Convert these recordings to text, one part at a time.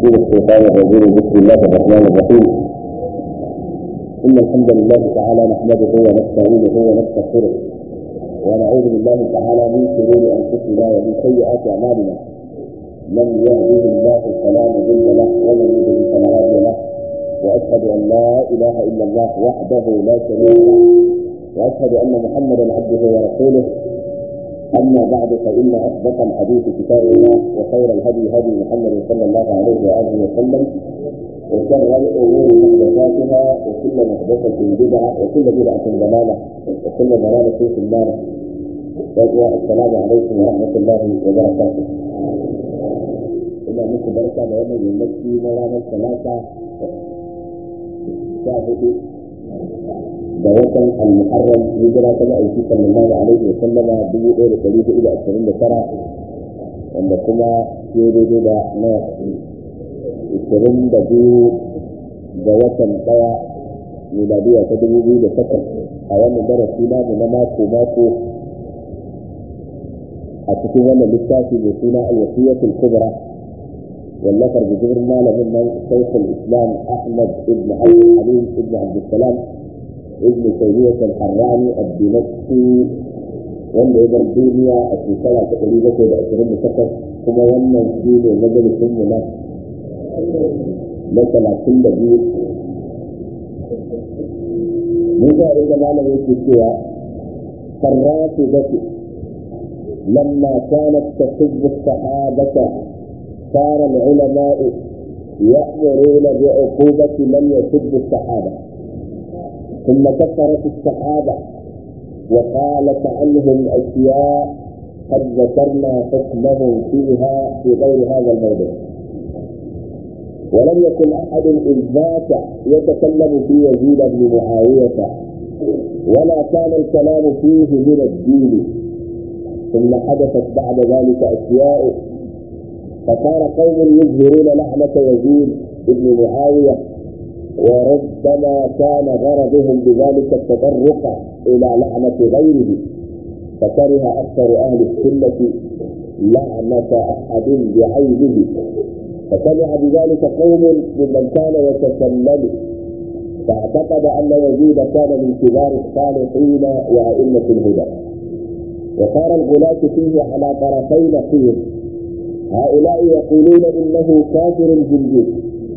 من الشيطان الرجيم بسم الله الرحمن الرحيم إن الحمد لله تعالى نحمده ونستعينه ونستغفره ونعوذ بالله تعالى من شرور أنفسنا ومن سيئات أعمالنا من يهده الله فلا مضل له ومن يضلل فلا هادي له وأشهد أن لا إله إلا الله وحده لا شريك له وأشهد أن محمدا عبده ورسوله أما بعد فإن أصدق الحديث كتاب الله وخير الهدي هدي محمد صلى الله عليه وآله وسلم وشر الأمور محدثاتها وكل محدثة بدعة وكل بدعة ضلالة وكل ضلالة في النار السلام عليكم ورحمة الله وبركاته إلى مثل بركة بيوم يمشي مولانا الثلاثة شاهدوا da watan al-muharram hijira ta ma'aiki sallallahu alaihi wa sallama dubu ɗaya da ɗari hudu da ashirin da tara wanda kuma ya daidai da na ashirin da biyu da watan ɗaya miladiya ta dubu biyu da takwas a wannan darasi namu na mako mako a cikin wannan littafi mai suna al-wasiyatul kubra wallafar bijirin malamin nan shaykhul islam ahmad ibn abdul halim ibn abdul salam ابن تيمية الحراني الدمشقي wanda ya bar duniya a shekara ta ɗari bakwai da ashirin da takwas kuma wannan shi ne majalisun mu na na talatin da biyu mun ga inda malam yake cewa sarrafu baki lamma kanat tasubbu sahabata صار العلماء يأمرون بعقوبة من يسب الصحابة ثم كفرت الصحابة وقالت عنهم أشياء قد ذكرنا حكمهم فيها في غير هذا الموضوع ولم يكن أحد إذ ذاك يتكلم في يزيد بن معاوية ولا كان الكلام فيه من الدين ثم حدثت بعد ذلك أشياء فصار قوم يظهرون لعنة يزيد بن معاوية وربما كان غرضهم بذلك التطرق الى لعنه غيره فكره اكثر اهل السنه لعنه احد بعينه فسمع بذلك قوم ممن كان يتكلم فاعتقد ان يزيد كان من كبار الصالحين وائمه الهدى وصار الغلاة فيه على طرفي نقيض هؤلاء يقولون انه كافر جلجل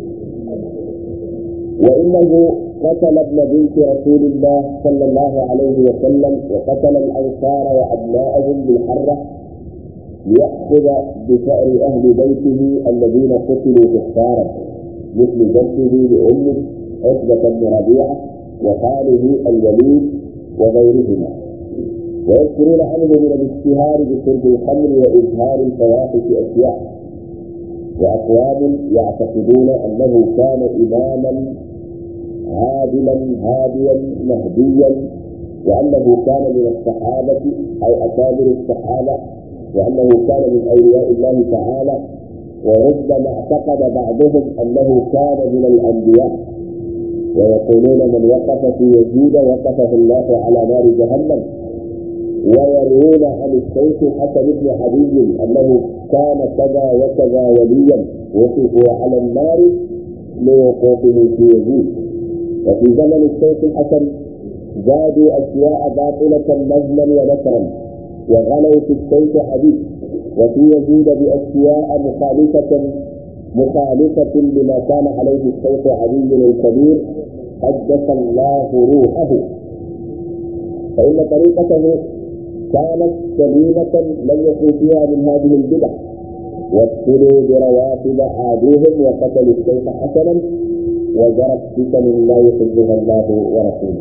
وانه قتل ابن بنت رسول الله صلى الله عليه وسلم وقتل الانصار وابناءهم بالحره ليأخذ بشأر أهل بيته الذين قتلوا كفارا مثل جده لأمه عتبة بن ربيعة وخاله الوليد وغيرهما ويذكرون عنه من الاشتهار بشرب الخمر وإظهار الفواحش أشياء وأقوام يعتقدون أنه كان إماما عادلا هاديا مهديا وأنه كان من الصحابة أو أكابر الصحابة وأنه كان من أولياء الله تعالى وربما اعتقد بعضهم أنه كان من الأنبياء ويقولون من وقف في يزيد وقفه الله على نار جهنم ويروون عن الشيخ حسن بن علي انه كان كذا وكذا وليا وقفوا على النار لوقوفه في يزيد وفي زمن الشيخ الحسن زادوا اشياء باطله نزلا ونثرا وغلوا في الشيخ حديث وفي يزيد باشياء مخالفه مخالفه لما كان عليه الشيخ علي الكبير قدس الله روحه فان طريقته كانت سليمة لم يكن فيها من هذه البدع وابتلوا بروافد عادوهم وقتلوا الشيخ حسنا وجرت فتن لا يحبها الله ورسوله.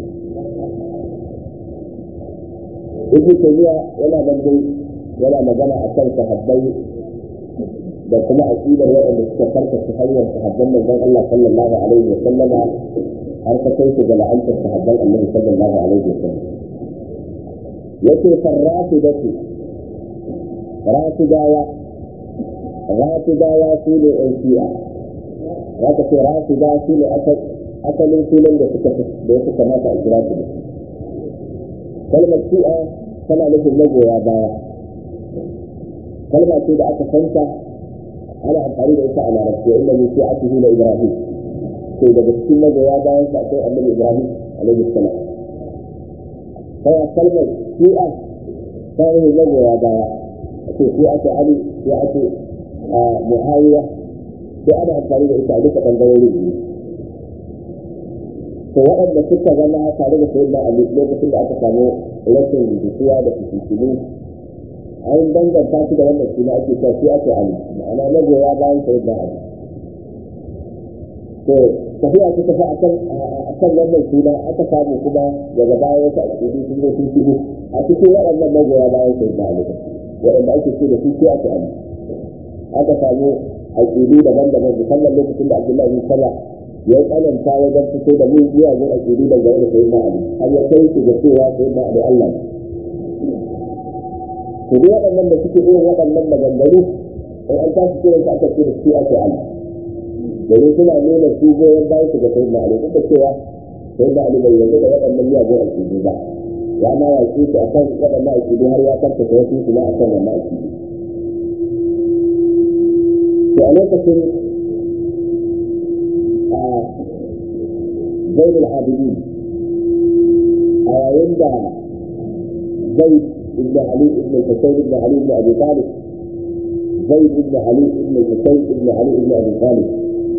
ابن تيمية ولا بندي ولا مجمع أكل صحابي da kuma aƙidar waɗanda suka karka su hanyar sahabban manzon Allah sallallahu alaihi wa sallama har ta kai su ga la'antar sahabban Annabi sallallahu alaihi wa sallam yake farrafi da su rafidawa rafidawa su ne yan shi'a za ka ce rafida su ne asalin sunan da suka da ya suka mata a kira su da kalmar shi'a tana nufin magoya baya kalma ce da aka santa a ana amfani da ita a larabci inda min shi'atihi la ibrahim to daga cikin magoya bayan sa akwai annabi ibrahim alaihi salam sai a kalmar shi'a ta yi magoya baya ake shi'atu ali shi'atu muawiya sai ana amfani da ita a duka bangarorin biyu to waɗanda suka zama tare da sayyidina ali lokacin da aka samu rashin jituwa da fitintunu an danganta shi da wannan suna ake cewa shi ake ali ma'ana magoya bayan sayyidina ali to tafiya ta tafi akan akan wannan suna aka samu kuma daga baya wata akidi sun zo sun shigo a cikin waɗannan magoya bayan sayyidina ali waɗanda ake ce da su shi ake ali aka samu aƙidu daban-daban musamman lokacin da abdullahi bin saba ya tsananta wajen fito da mu miyagun aƙidu dangane da sayyidina ali har ya kai su da cewa sayyidina ali allah to duk waɗannan da suke irin waɗannan maganganu in an tashi kiran su aka ce da su ake ali domin suna nuna su goyon bayan su ga sayyidina ali duk da cewa sayyidina ali bai yarda da waɗannan miyagun aƙidu ba ya ma yaƙi su akan waɗannan aƙidu har ya karkata wasu su ma akan wannan aƙidu to a lokacin a zainul abidin a yayin da zai ibn ali ibn husayn ibn ali ibn abi talib zaid ibn ali ibn husayn ibn ali ibn abi talib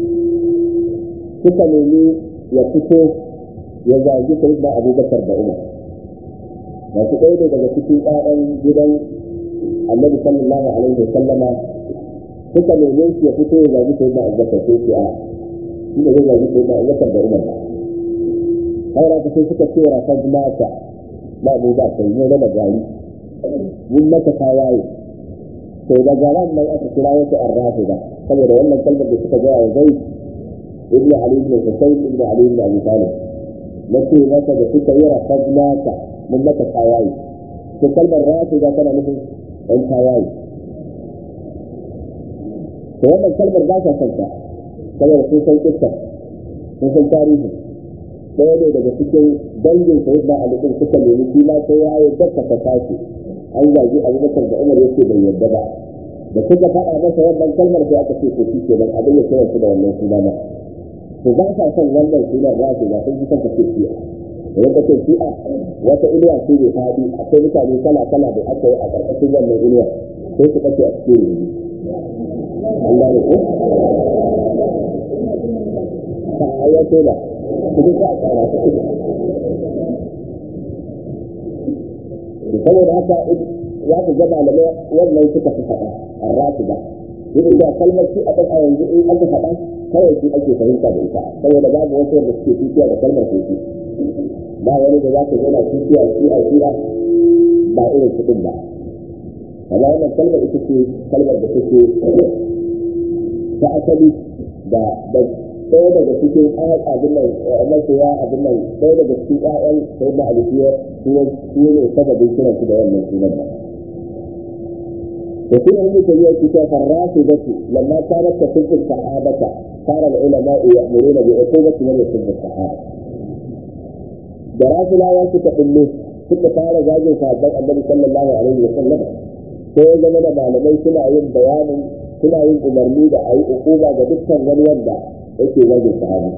suka nemi ya fito ya zagi sayyidina abubakar da umar masu ɗaya ne daga cikin ƴaƴan gidan annabi sallallahu alaihi wa sallama suka neme shi ya fito ya zagi sai da abubakar sai ce a shi ne zai zagi sai da abubakar da umar haura ta sai suka ce wa kan mata ba mu ba kai ne na gari mun maka tawaye to da garan nan aka kira wata arrafi ba saboda wannan kalmar da suka gaya wa zai ibnu ali ibn husayn ibnu ali ibn abi talib na ce maka da suka yi rakan mata mun maka tawaye to kalmar rafi ba tana nufin ɗan tawaye to wannan kalmar ba ta kanta saboda sun san kissa sun san tarihi ɗaya ne daga cikin dangin sayid na alikin suka nemi shi ma sai ya yi dakka ta tashi an zagi abubakar da umar yake bai yarda ba da suka faɗa masa wannan kalmar sai aka ce ko shi ke nan abin ya kira su da wannan suna ma to ba sa son wannan sunan ba su ba sun fi son ka ce shi'a da yadda ce shi'a wata inuwa ce mai faɗi akwai mutane kala kala da aka yi a ƙarƙashin wannan inuwa sai su ɓace a cikin rubutu Allah ne ko? Ta ayyato da, kuma ta tsara ta kuma. Saboda haka ya ku gaba da wannan suka fi faɗa a rasu ba. Yadda da kalmar shi a ɗan a yanzu in aka faɗa kawai shi ake fahimta da ita saboda babu wasu wanda suke tukiya da kalmar teku. Ba wani da za ka zauna tukiya shi a shi'a ba irin kuɗin ba. amma wannan kalmar ita ce kalmar da take ta asali da da ɗaya daga cikin ayat abin nan masoya abin nan ɗaya daga cikin ƴaƴan sai da alfiya shi ne sababin kiran su da wannan sunan ba da kuma yin tafiya ci ta farrasu da su lamma ta rasa cikin sahabata fara da ulama ya muruna bi uqubati man yasubbu sahaba da rasulawa suka bulle suka fara zagin sahabban annabi sallallahu alaihi wa sallam sai ya zama da malamai suna yin bayanin suna yin umarni da a yi hukuma ga dukkan wani wanda yake zagin sahabi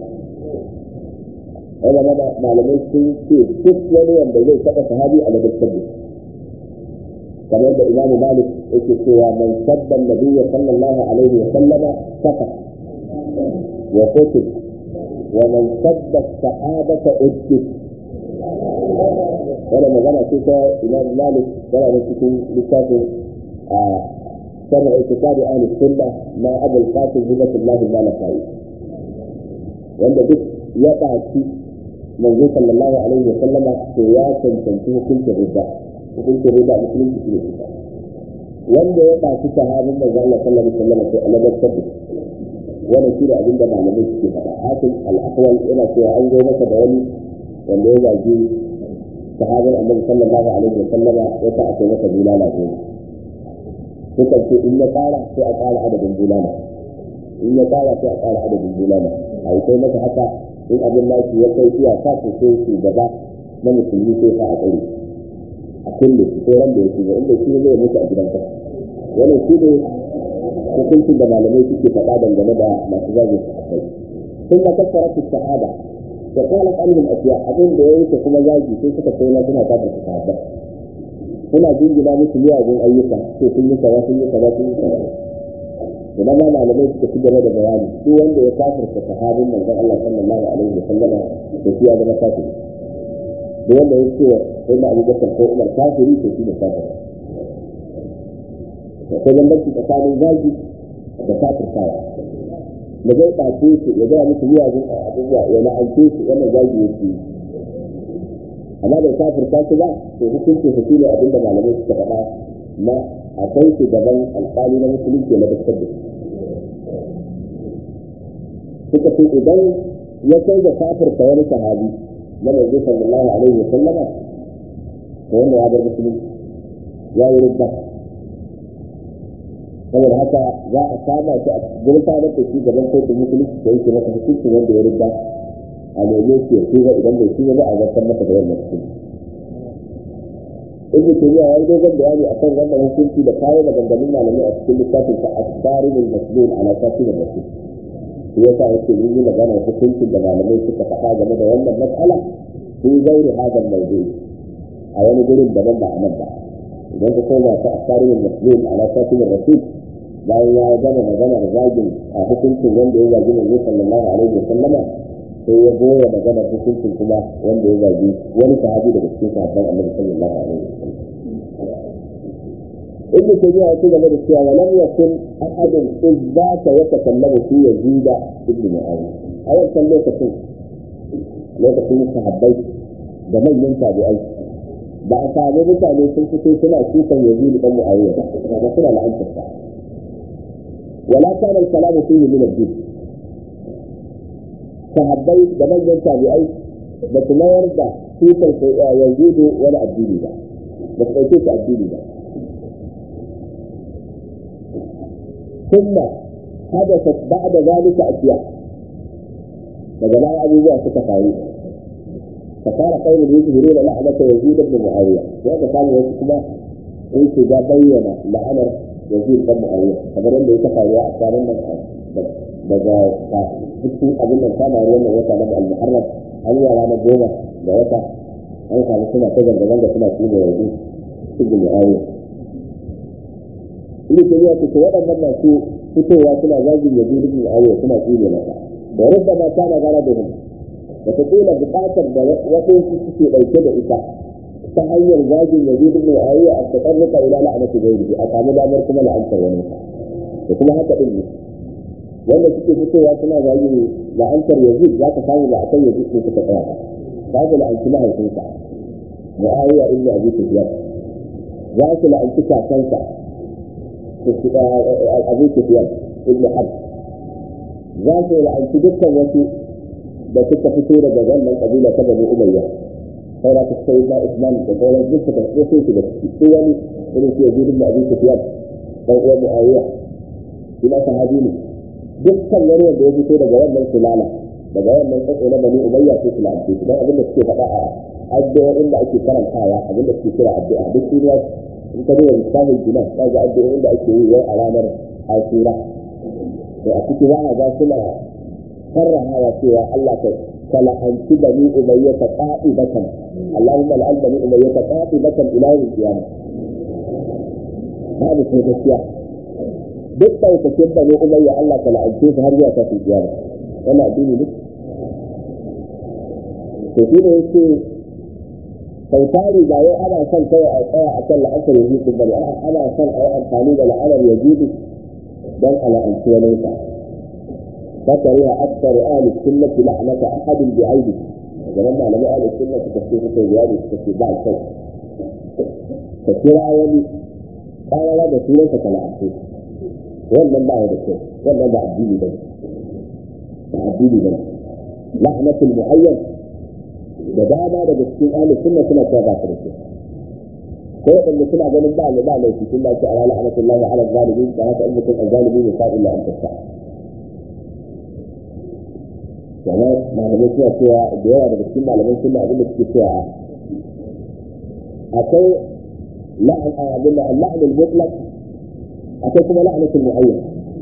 ya zama da malamai sun ce duk wani wanda zai taɓa sahabi a ladabtar da kamar da imamu malik yake cewa man sabba nabiyya sallallahu alaihi wa sallama kafa wa qutil wa man sabba sahabata ujjid wannan magana ce ta imam malik yana da cikin littafin a sharh itikadi ahli sunna na abul qasim hibatullahi malakai wanda duk ya ɗaci manzo sallallahu alaihi wa sallama to ya cancanci hukuncin riba hukuncin riba a musulunci shi ne kusa wanda ya ɗaci sahabin manzo Allah sallallahu alaihi wa sallama sai alabar sabbi wannan shi da abin da malamai suke faɗa hakim al-ahwal yana cewa an zo masa da wani wanda ya zagi sahabin annabi sallallahu alaihi wa sallama ya sa akai masa bulala goma sukan ce in ya ƙara sai a ƙara adadin bulala in ya ƙara sai a ƙara adadin bulala a yi kai masa haka in abin lafi ya kai iya sa su sai su gaba na musulmi sai sa a tsare a kulle su sai ran da ya shiga inda shi zai mutu a gidan kasa wannan shi ne hukuncin da malamai suke faɗa dangane da masu zagin sahabbai sun ma kassara su sahaba da kwanan ɓangin asiya abin da ya wuce kuma zagi sai suka kai na suna kafar su sahabbai suna jingina musu miyagun ayyuka ko sun yi kaza sun yi kaza sun yi kaza idan ma malamai suka ci gaba da bayani duk wanda ya kafirta sahabin manzon Allah sallallahu alaihi wa sallama da shi ya zama kafiri duk wanda ya ce sai na Abu Bakar ko Umar kafiri to shi ne kafiri akwai bambanci tsakanin zagi da kafirtawa da zai ɓace su ya gaya musu miyagun abubuwa ya la'ance su wannan zagi yake yi amma da kafirta su ba to hukuncin su shine abin da malamai suka faɗa na akwai su gaban alƙali na musulunci na dukkan da suka ce idan ya kai da kafirta wani sahabi na manzo sallallahu alaihi wa sallama to wanda ya bar musulunci ya yi rubba saboda haka za a kama shi a gurfanar da shi gaban kotun musulunci da yake masa hukuncin wanda ya rubba a neme shi ya tuba idan bai tuba ba a zartar masa da wannan hukunci ibnu tayyiba ya yi dogon bayani akan wannan hukunci da kawo maganganun malamai a cikin littafin sa asfarimul maslul ala tafsir rasul shi yasa yake mun yi magana hukuncin da malamai suka faɗa game da wannan matsala sun zaure hadan mawdu'i a wani gurin daban ba a nan ba idan ka koma ta asfarimul maslul ala tafsir rasul bayan ya gama magana da zagin a hukuncin wanda ya zagi manzo sallallahu alaihi wa sallama sai ya goya magana hukuncin kuma wanda ya zagi wani sahabi daga cikin sahabban annabi sallallahu alaihi wa sallam ibnu tayyiba ya ce game da cewa wa lam yakun ahadun izzaka yatakallamu fi yazid ibn muawiya a wannan lokacin lokacin sahabbai da manyan tabi'ai ba a samu mutane sun fito suna kukan yazid ibn muawiya ba ba suna la'antar sa ولا كان الكلام فيه من الدين sahabbai da manyan tabi'ai ba su mayar da tutar yanzu wani addini ba ba su ɗauke su addini ba ثم حدثت بعد ذلك أشياء daga baya abubuwa suka faru فصار قوم يظهرون لعنة يزيد بن معاوية وهذا كان يسمى in shiga bayyana la'anar yazid dan muawiya kamar yadda ya kafa ya a tsarin nan daga cikin abin nan kama wannan wata na al-muharram an yi ranar goma da wata an samu suna ta zanga-zanga suna tsine yazid ibn muawiya ibn tabiya ce waɗannan masu fitowa suna zagin yazid ibn muawiya suna tsine masa da rubbama kana gara da wataƙila buƙatar da waɗansu suke ɗauke da ita ta hanyar zagin yazid ibn muawiya a taƙarruka ila la'anati ghairihi a samu damar kuma la'antar wani da kuma haka din ne wanda suke fitowa suna zagin la'antar yazid za ka samu ba a kan yazid ne suka tsaya ba za su la'anci mahaifinsa muawiya ibn abi sufyan za su la'anci kakansa abu sufyan ibn harb za su la'anci dukkan wasu da suka fito daga wannan kabila ta bani umayya sai da suka yi na islam da sauran duk suka so su da su wani irin su yaji da abin sufyan dan uwan muawiya shi ma sahabi ne dukkan wani wanda ya fito daga wannan sulala daga wannan tsatso na bani umayya sai su la'anci su dan abin da suke faɗa a addu'o'in da ake karantawa abin da suke kira addu'a duk duniya in ka duba misalin jinan ka ga addu'o'in da ake yi wai a ranar asura to a ciki za a ga suna sarrahawa cewa Allah ka kala'anci bani umayya ta qa'ibatan Allahumma la'an bani umayya ta qa'ibatan ila yawm qiyamah babu sai gaskiya duk ɗaukakin bani umayya Allah ka la'ance su har zuwa kafin kiyama wannan addini ne to shi ne yake sau tari ba wai ana son kai a tsaya a kan la'asar yanzu bane ana son a yi amfani da la'anar yazidu don a la'anci wani sa فكره أكثر أهل السنة لعنة أحد بعينه لما لم أهل السنة تكفيه في زيادة تكفيه بعد شيء كثير أولي قال لا ده سنة كالعبد ولا ما هذا الشيء ولا ده عبديني بس ده عبديني بس لعنة المعين da dama daga cikin ahli sunna suna cewa ba su ko wanda suna ganin ba ne ba laifi sun ba ce ala la'anatullahi ala zalimin da haka in mutum azzalimi ne fa illa an tasta kamar malamai suna cewa da yawa daga cikin malamai suna abin da suke cewa akwai la'an abin da la'an al-mutlaq akwai kuma la'anatul mu'ayyan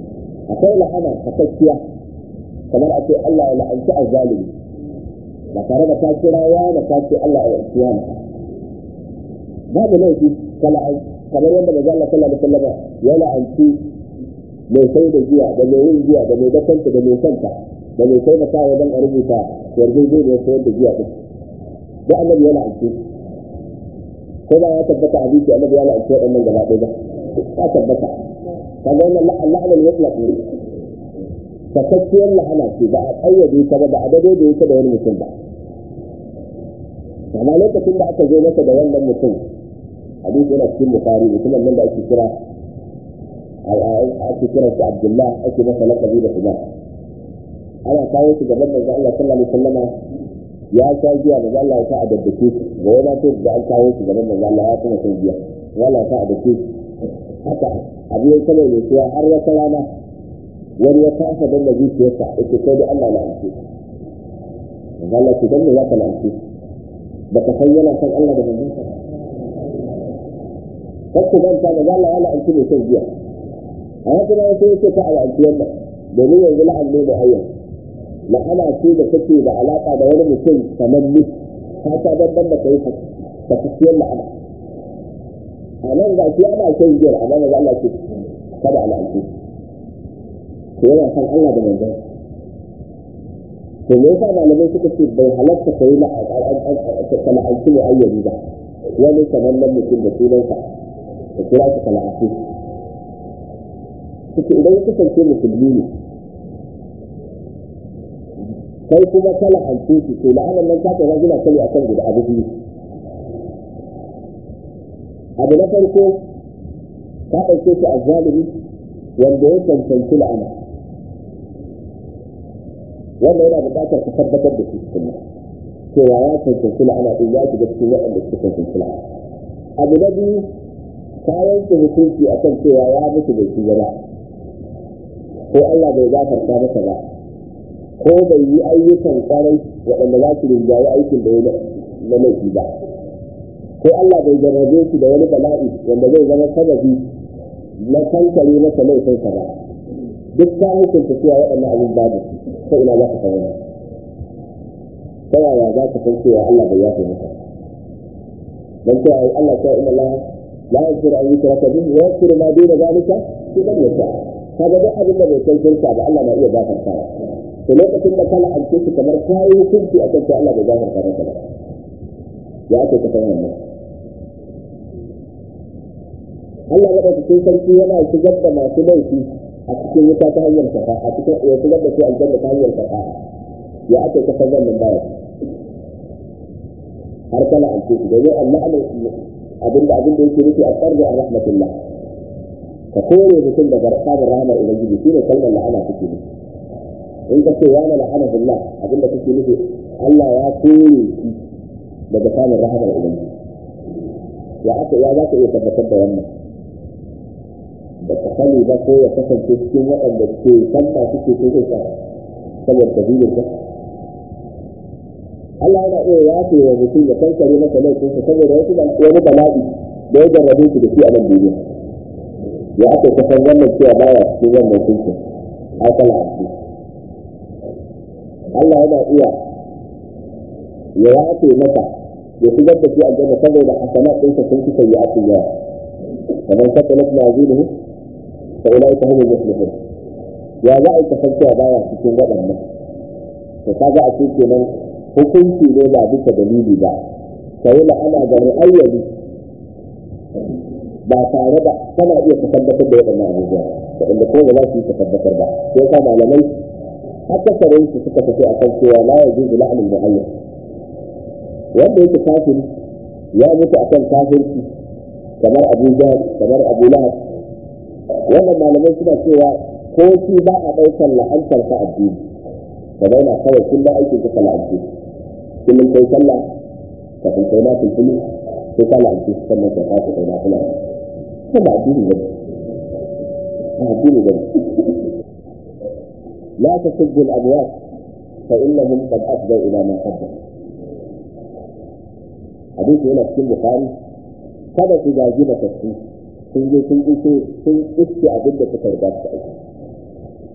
akwai la'ana sakakkiya kamar a ce Allah ya la'anci azzalimi ba tare da ka kira ya da ka ce Allah ya la'anci ya babu laifi kamar yadda manzo Allah sallallahu alaihi wasallam ya la'anci mai sai da giya da mai yin giya da mai dakanta da mai santa da mai sai da kawo don a rubuta yarjejeniyar sayar da giya din da annabi ya la'anci ko ba ya tabbata hadisi annabi ya la'anci waɗannan gaba ɗaya ba ya tabbata kaga wannan la'anar mutlaq ne takakkiyar la'ana ce ba a ƙayyade ta ba ba a dade da yake da wani mutum ba amma lokacin da aka zo masa da wannan mutum hadisi yana cikin bukari mutumin nan da ake kira ake kira shi abdullah ake masa lakabi da kuma ana kawo shi gaban manzo Allah sallallahu alaihi wasallama ya sha giya manzo Allah ya sa a daddake shi ga wani to da an kawo shi gaban manzo Allah ya kuma shan giya wala sa a daddake haka abu ya kama ne kuwa har wata rana wani ya kasa don da zuciyarsa yake kai da Allah na amce manzo Allah ce dan me za ka na amce ba ka san yana san Allah da manzon sa kakku ban ta manzo Allah ya la'anci mai shan giya a wata rana sai yake ka a la'anci wannan domin yanzu la'an ne da ayyan la'ana ce da take da alaka da wani mutum kamar ni ta ta babban da kai ta tafiyar la'ana a nan ga shi ana shan giyar amma maza Allah ce kada a la'anci ko yana san Allah da manzon to me yasa malamai suka ce bai halatta kai la'anci mai ayyani ba wani sanannen mutum da sunansa da kira shi kala'afi suke idan ya kasance musulmi ne kai kuma kala an shi to la'anar nan ta kai gina kali akan guda abu biyu abu na farko ka ɗauke shi a zalimi wanda ya cancanci la'ana wanda yana buƙatar ka tabbatar da shi cikin cewa ya cancanci la'ana ɗin ya shiga cikin waɗanda suka cancanci la'ana abu na biyu ka yanke hukunci akan cewa ya mutu da shi gaba ko Allah bai gafarta masa ba ko bai yi ayyukan kwarai waɗanda za su rinjaye aikin da ya na laifi ba ko Allah bai jarrabe shi da wani bala'i wanda zai zama sababi na kankare masa laifinsa ba duk ta hukunta cewa waɗannan abin babu ko ina za ka san ta yaya za ka san cewa Allah bai yafe maka dan cewa Allah ta inna Allah la yaghfiru an yushraka bihi wa yaghfiru ma duna zalika liman yasha kaga duk abin da bai kai shirka ba Allah na iya gafartawa to lokacin da kala an ce kamar kayi hukunci akan cewa Allah bai gafarta maka ba ya ake ka san wannan Allah ya dauki cikin sarki yana shigar da masu laifi a cikin wuta ta hanyar safa a cikin ya shigar da su aljanna ta hanyar safa ya ake ka san wannan baya har kala an ce domin Allah abinda abinda yake nufi a tsarda a rahmatullah ka kore mutum daga samun rahama ubangiji shi ne kalmar la'ana take nufi in ka ce yana la'ana billah abinda kake nufi Allah ya kore shi daga samun rahamar ubangiji ya aka ya za ka iya tabbatar da wannan da ka sani ba ko ya kasance cikin waɗanda ke san ba suke ko zai sa saboda dalilin ka Allah yana iya yafe wa mutum ya kankare masa laifinsa saboda wasu wani bala'i da ya jarrabe shi da shi a nan duniya ya aka kasan wannan cewa baya cikin wannan kunkin akala a ciki Allah yana iya ya yafe masa ya shigar da shi aljanna saboda hasanat ɗinsa sun fi sayi a cikin yawa kamar sakalat mazinuhu fa ulaika humul muflihun ya za a yi kasancewa baya cikin waɗannan to kaga a cikin kenan hukunci ne ba bisa dalili ba sai la'ana ga mu'ayyani ba tare da kana iya ka tabbatar da waɗannan abubuwa waɗanda ko ba za su yi ka tabbatar ba sai yasa malamai akasarin su suka tafi a kan cewa la ya juzu la'anin mu'ayyan wanda yake kafiri ya mutu akan kafirci kamar Abu Jahl kamar Abu Lahab wannan malamai suna cewa ko shi ba a ɗaukar la'antar sa addini ka daina kawai kullum aikin ka la'anci kullum kai sallah kafin kai na kulkuli sai ka la'anci sannan ka fasa kai na kula ko ba addini ba ba addini ba لا تسبوا الأموات فإنهم قد أفضوا إلى ما قدم حديث هنا في البخاري kada ku gaji da tafi sun je sun iso sun iske abin da suka riga su aiki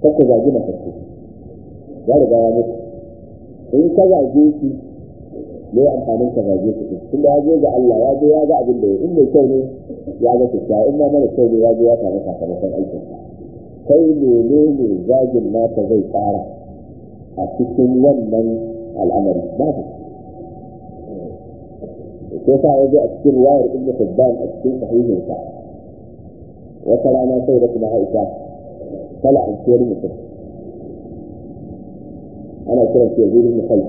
ta ku zagi matattu ya riga ya mutu in ka zage shi me amfanin ka zage shi din tunda ya je ga Allah ya je ya ga abin da in mai kyau ne ya ga kyakkyawa in ma mara kyau ne ya je ya samu sakamakon aikin sa kai mene ne zagin naka zai tsara a cikin wannan al'amari babu ko sa ya je a cikin ruwayar ibnu hibban a cikin sahihin sa wata rana sai da kuma Aisha kala an ciyar mutum ana kiran shi yazid ibn khalid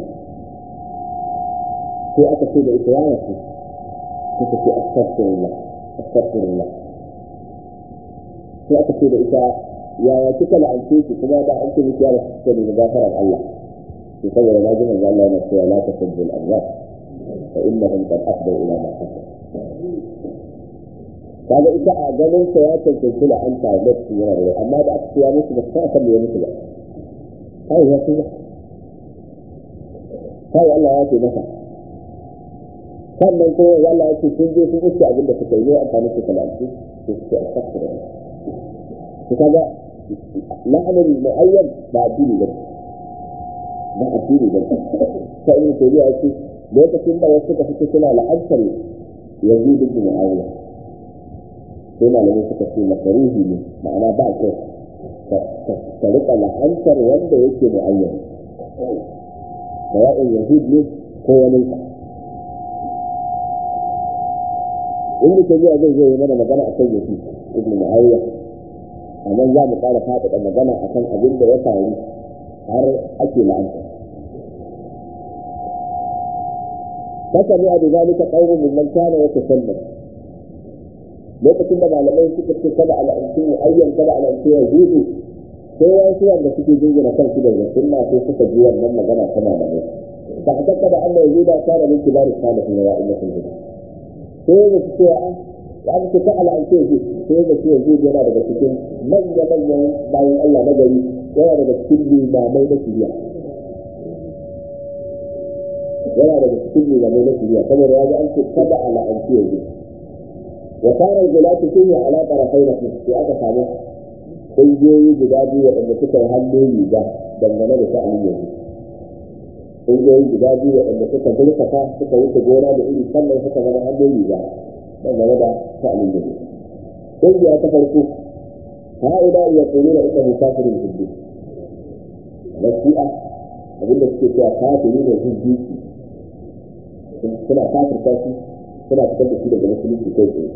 sai aka ce da ita yana ce suka ce astaghfirullah astaghfirullah sai aka ce da ita yaya kika la'ance shi kuma da an ce miki ya rasu ce da gafarar Allah sai saboda na ji manzo Allah yana cewa la tasubbu al-amwat fa innahum qad afdaw ila ma kasab kaga ita a ganin sa ya cancanci la'anta da su yana da amma da aka ce ya mutu ba ta san me ya mutu ba kai ya ce kai Allah ya ce masa sannan kuma Allah ya ce sun je sun iske abin da suka yi ne amfani su kalanci su suke a sakura su kaga la'anar mu'ayyan ba addini ba ba addini ba ta ibn tabi'a ya ce lokacin da wasu suka fito suna la'antar yazid ibn mu'awiya sai malamai suka ce makaruhi ne ma'ana ba kyau ka rika la'antar wanda yake mu'ayyan sawa'in yazid ne ko wani ka inda ta biya zai zai mana magana a kan yafi ibn muawiya a nan za mu ƙara faɗaɗa magana a kan abin da ya faru har ake la'anta فسمع بذلك قوم ممن كان يتسلم lokacin da malamai suka ce kada al'amci ayyan kada al'amci ya zuzu sai wasu wanda suke jingina kansu da sunna sai suka ji wannan magana ta malamai fa hakka da Allah ya zuda kana min kibar salihin wa innakum bihi sai da su cewa an ya aka ce ta al'ance shi sai da su yanzu yana daga cikin manya manyan bayan Allah na gari yana daga cikin limamai na shiriya yana daga cikin limamai na shiriya saboda ya ji an ce kada al'ance yanzu wa kana al-gulatu fihi ala tarafayn fi aka samu kungiyoyi guda biyu waɗanda suka yi hannu riga dangane da sha'anin yanzu kungiyoyi guda biyu waɗanda suka zurfafa suka wuce gona da iri sannan suka zama hannun riga dangane da sha'anin yanzu kungiya ta farko ha'ida ya tsoro da ita musafirin huddu na shi'a abinda suke cewa kafiri ne hujji suna kafirta shi suna fitar da shi daga musulunci kai tsaye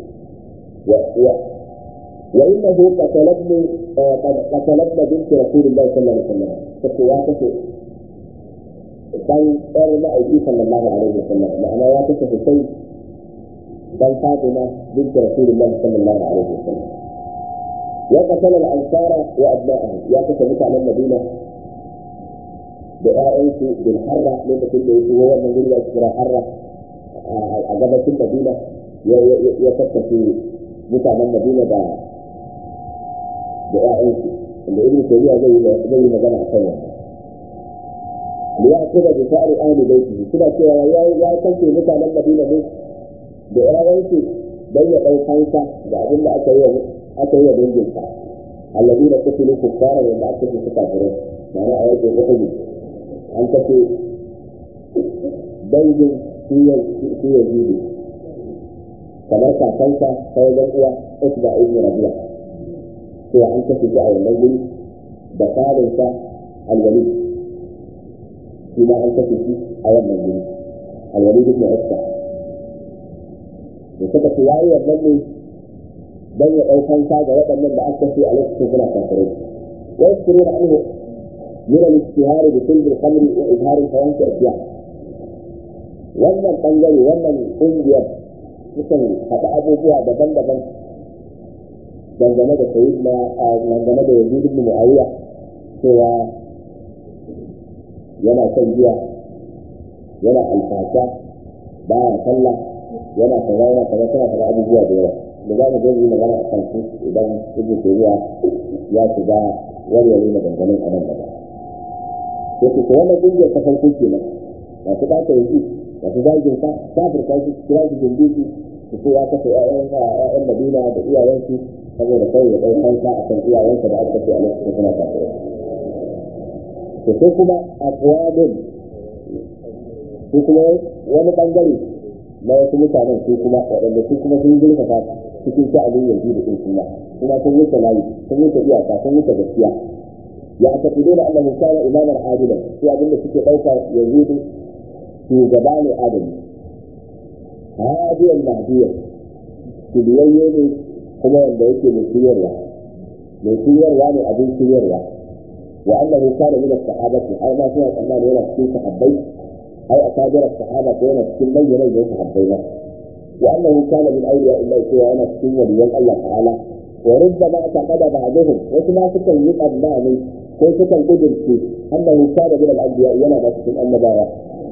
وإنه قتلتني قتلتنا بنت رسول الله صلى الله عليه وسلم فسواته dan ɗan ma'aiki sallallahu alaihi wa sallam ma'ana ya kashe Hussein dan Fatima bint Rasulullah sallallahu alaihi wa sallam ya qatala al-ansara wa abna'ahu ya kashe mutanen Madina da ƴaƴansu bil harra lokacin da yake wannan guri da kira harra a gabashin Madina ya kashe mutanen Madina da da ƴaƴansu inda Ibn Taymiyyah zai yi magana a kan wannan ليأخذ بشعر أهل بيته كده كده يا يا كنت مثلا مدينة بيت بإرادته بين أو خمسة بعدين لا أتيه أتيه بين جنسا الذين قتلوا كفارا وما أكلوا كافرين معنى آيات الغفل أنت في بين في في يزيد kamar kakansa sai ga uwa Utba ibn Rabi'a sai an kace shi a wannan guri da karinsa al-Walid shi ma an kashe shi a wannan guri alwalid ibn Uqba da suka ce yayi wannan ne dan ya daukan sa ga waɗannan da aka kashe a lokacin suna kafirai wa yaskuruna anhu min al-istihar bi kulli al-khamr wa izhar al-fawahish asya wannan bangare wannan kungiyar sukan haɗa abubuwa daban-daban dangane da sayyidina dangane da yazid ibn muawiya cewa yana son giya yana alfasha baya sallah yana kaza yana kaza tana kaza abubuwa da yawa da za mu zo yi magana a kan su idan ibnu tayyiba ya shiga warware maganganun a nan gaba yake ko wannan kungiyar ta farko kenan ba su ɗaka yanzu ba su zagin sa kafirta shi kira shi jindiki su ce ya kashe ƴaƴan Madina da iyayensu saboda kawai ya ɗau kansa a kan iyayensa da aka ce a lokacin suna kafirai to sai kuma aqwamin su kuma wani bangare na wasu mutanen su kuma waɗanda su kuma sun zurfafa cikin sha'anin yanzu da ɗin kuma kuma sun wuce layi sun wuce iyaka sun wuce gaskiya ya tafido da annabi kana imaman adilan su abinda suke ɗauka yanzu shugaba ne adali hadiyan mahdiyan shiriyayye ne kuma wanda yake mai shiryarwa mai shiryarwa ne abin shiryarwa wa annahu kana min as-sahabati har ma suna tsammani yana cikin sahabbai ai akabir as-sahaba ko yana cikin manyan manyan sahabbai ba wa annahu kana min awliya illahi cewa yana cikin waliyan Allah ta'ala wa rubbama taqada ba'dhum wasu ma sukan yi tsammani ko sukan gudunce annahu kana min al-anbiya yana da cikin annabawa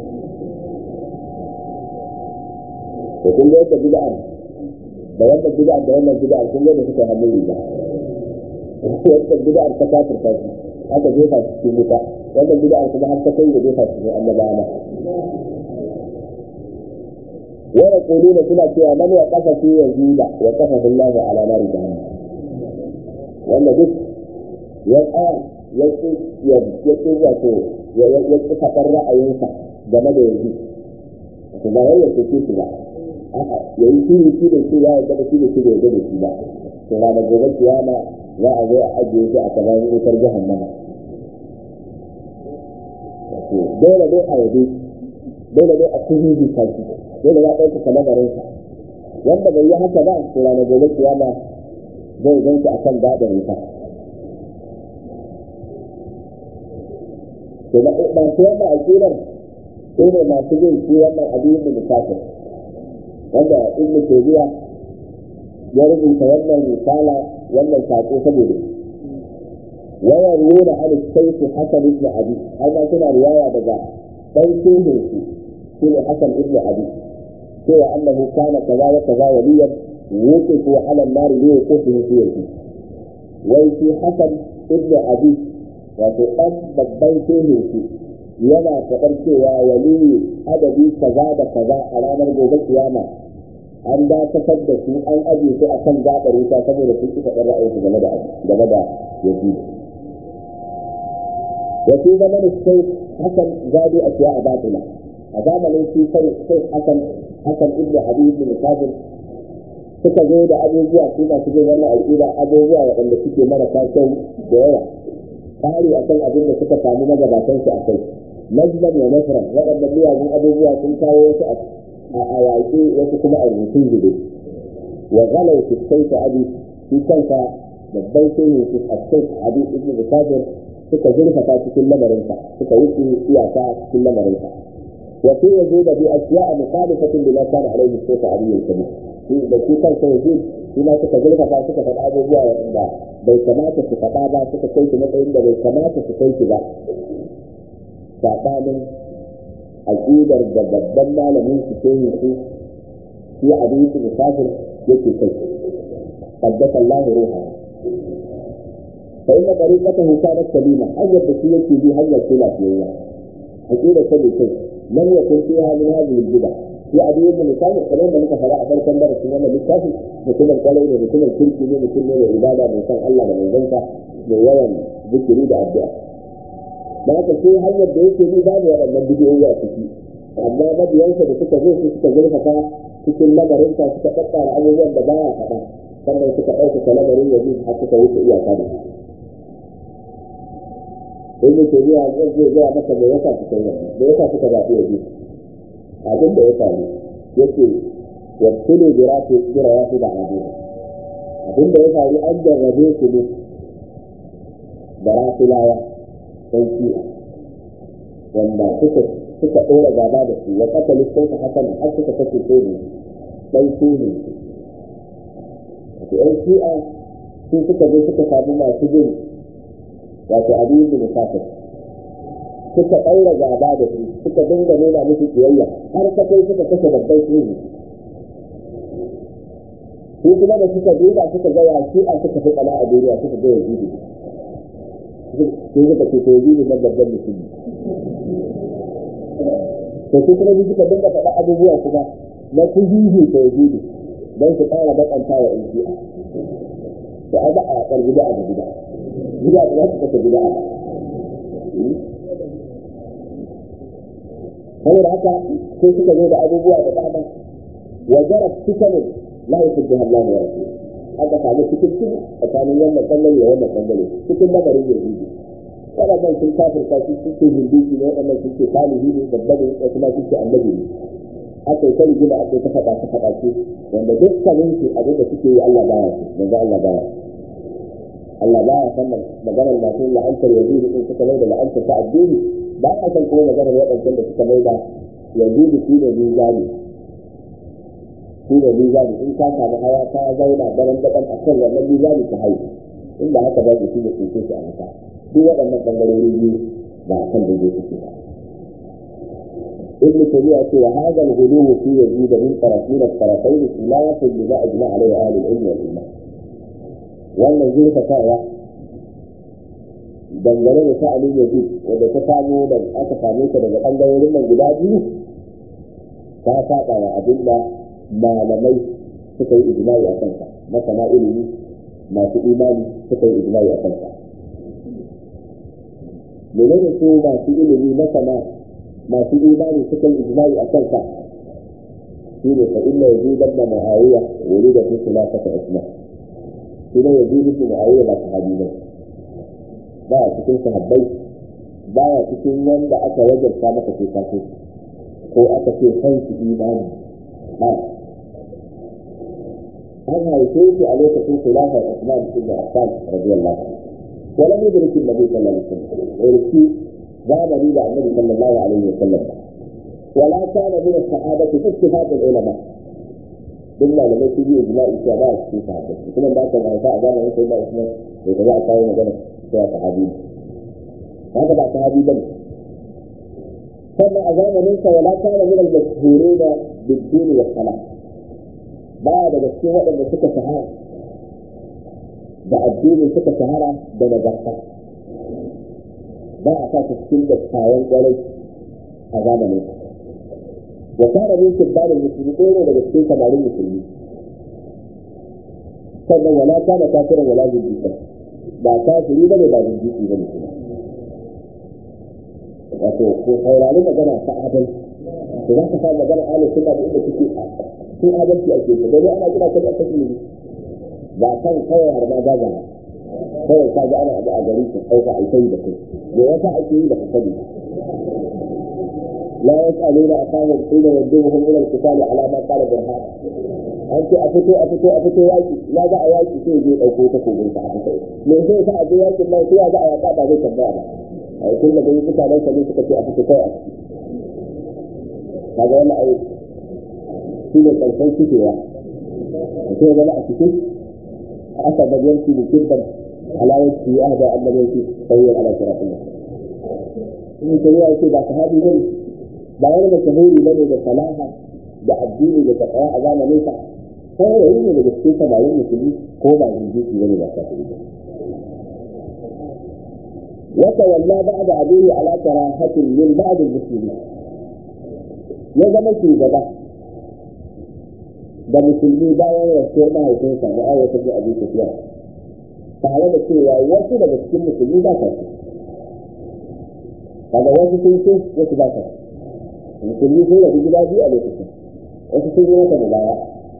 to kun ga yadda bid'a da wannan bid'a da wannan bid'a kun ga da suka hannu riga wannan bid'a ta kafir ta shi aka jefa shi cikin wuta wannan bid'a kuma har ta kai da jefa shi cikin annabawa wa yaquluna suna cewa man ya kafa fi yazida wa kafa billahi ala nari jahannam wanda duk ya tsaya ya ci ya ci wato ya ya ci fadar ra'ayinsa game da yanzu to ba wai ya ce shi ba a'a yayi shi shi da shi ya yarda da shi da shi da yarda da shi ba to ranar gobe kiyama za a zo a ajiye shi a kamar wutar jahannama dole dai a yabe dole dai a kuhuhi kansu dole ya ɗauka kalamarinsa wanda bai yi haka ba to ranar gobe kiyama zai ganci a kan daɗin wuta to masu wannan aƙidar su ne masu yin shi wannan abin da musafir wanda ibn taymiya ya rubuta wannan risala wannan sako saboda wayar nuna an sayfi hasan ibn abi har ma suna riwaya daga dan shehin su shine hasan ibn abi cewa annahu kana kaza wa kaza waliyan wuqifu ala an-nar li yuqifu fi yadi wai shi hasan ibn abi wato dan babban shehin su yana faɗar cewa waliyu adadi kaza da kaza a ranar gobe kiyama an dakatar da su an ajiye su akan gaɓar wuta saboda sun ci faɗar ra'ayinsu game da game da yazid wa fi zaman sai hasan gado a ciya a batila a zamanin shi sai sai hasan hasan ibnu habib ibn kafir suka zo da abubuwa su masu jin wannan aƙida abubuwa waɗanda suke marasa kyau da yawa kare akan abin da suka samu magabatan su a kai najlan wa nasran waɗannan miyagun abubuwa sun kawo wasu a yaƙi wasu kuma a rubutun zube wa galau fi sai ta abi shi kanka babban shehu su a sai abi ibn bukafir suka zurfafa cikin lamarinsa suka wuce iyaka cikin lamarinsa wa sai ya zo da bi ashiya a mukhalifatin da kana alaihi sai ta abi yankabi shi da shi kansa ya zo shi ma suka zurfafa suka faɗa abubuwa waɗanda bai kamata su faɗa ba suka kai shi matsayin da bai kamata su kai shi ba saɓanin aƙidar da babban malamin su ke yi su shi abin su musafir yake kai qaddasa Allah ruha fa inna tariqatahu kanat salima hanyar da shi yake bi hanyar ce lafiyayya aƙidar ta bai kai lam yakun fiha min hadhihi al-bid'a shi abin da musafir kamar da muka fara a farkon darasin wannan littafi mutumin kwalai ne mutumin kirki ne mutum ne mai ibada mai san Allah da manzansa mai yawan zikiri da addu'a da haka sai hanyar da yake bi babu waɗannan bidiyoyi a ciki amma mabiyansa da suka zo su suka zurfafa cikin lamarinsa suka tattara abubuwan da baya faɗa sannan suka ɗaukaka lamarin yanzu har suka wuce iyaka da in yake biya zai zai gaya maka me yasa suka yi wannan me yasa suka zaɓi yanzu abin da ya faru yake wabtulu bi rafi jira ya fi da abin abin da ya faru an jarrabe su ne da rafilawa don shi'a wanda suka suka ɗora gaba da su wa kasa lissansa hakan har suka kashe soji ɗan soji wato ɗan shi'a su suka zo suka samu masu jin wato abin da musafir suka ɗaura gaba da su suka dinga nuna musu kiyayya har ta kai suka kashe babban soji su kuma da suka duba suka ga ya shi'a suka fi tsana a duniya suka ga yazidi sai suka ce to yi na babban musulmi to sai kuma su suka dinga faɗa abubuwa kuma na kujihi ta yi don su ƙara bakanta wa in shi'a da a ba a ƙar gida a gida gida da za su kasa gida a saboda haka sai suka zo da abubuwa da dama wa jarat fitanin la yuhibbuha Allah wa rasuluhu aka samu cikin cikin tsakanin wannan bangare da wannan bangare cikin lamarin yahudi waɗannan sun kafirta su suke hindiki ne waɗannan sun ce salihi ne babba ne wasu ma sun ce annabi ne aka yi kari gina aka yi ta faɗa ta faɗa ce wanda dukkanin su abin da suke yi Allah baya su manzo Allah baya Allah baya san maganar masu la'antar yazidi din suka mai da la'antar ta addini ba a san kuma maganar waɗancan da suka mai da yazidi shi ne mizani shi ne mizani in ka samu hawa ta zauna daren daban a kan wannan mizani ta haihu inda haka ba shi ne tsinke shi a wuta duk waɗannan ɓangarori biyu ba a kan daidai suke ba ابن تيمية وهذا الغلو في يزيد من طرفين الطرفين خلاف لما أجمع عليه أهل العلم والإيمان. وأن يزيد فتاوى dangane da sha'anin yazid wanda ta samu da aka same ta daga ɓangarorin nan guda biyu ta saba wa abin da malamai suka yi ijimai a kansa masana ilimi masu imani suka yi ijimai a kansa menene su masu ilimi masana masu imani suka yi ijimai a kansa shi ne fa inna yazid ibn muawiya wulida fi khilafati usman shi ne yazid ibn muawiya ba sahabi ba ba a cikin sahabbai ba ya cikin wanda aka wajarta maka sai ka ko aka ce san su imani ba an haife shi a lokacin khilafar Usman ibn Affan radiyallahu anhu ولم يدرك النبي صلى الله عليه وسلم ويرسي زمن إلى النبي صلى الله عليه وسلم ولا كان من الصحابة باتفاق العلماء إلا لما يجي إجماع الشباب في صحابة كما ذاك الغيثاء زمن سيدنا عثمان يتبع كاين مجنة يا صحابي هذا بعد صحابي بني ثم أزام منك ولا كان من المشهورين بالدين والصلاة بعد مسكين وقت da suka shahara da addini suka shahara da nagarta ba a sa cikin da kayan kwarai a zamanin wa kana min kibbalin musulmi ko ne daga cikin samarin musulmi sannan wala kana kafiran wala jinjika ba kafiri bane ba jinjiki bane kuma wato ko saurari magana ta adal to za ka sa magana ala suna da inda suke sun adalci ake ta dai ana kira ta da kashi ba kan kawai har ma gaza ba kawai ka ga ana abu a gari ka ɗauka a kai da kai me yasa ake yi da ka sani la yas'aluna aqama ila yaduhum ila al-qital ala ma qala burhan an ce a fito a fito a fito yaki na ga a yaki sai je dauko ta kogin ta a fito me sai sa a je yakin nan sai ya ga a yaka ba zai tambaya ba ai kun da gani mutanen sa ne suka ce a fito kai a ciki kaga wannan ai shi ne karshen cikewa sai zama a cikin أسد يمشي بكبا على وجهه أهدى أن لم يمشي سويا على صراط الله. in ka yi ake ba sahabi ba ne ba wani da shahuri ba ne da salaha da addini da takawa a zamanin sa sai yayi ne daga cikin samarin musulmi ko ba jinjiki ba ne ba kafiri ba wata walla ba da abihi ala karahatin min ba'd al-muslimin ya zama shugaba da musulmi bayan rasuwar mahaifinsa da ayyata da abin tafiya tare da cewa wasu daga cikin musulmi ba ta su daga wasu sun so wasu ba ta musulmi sun rabu gida biyu a lokacin wasu sun yi mata mubaya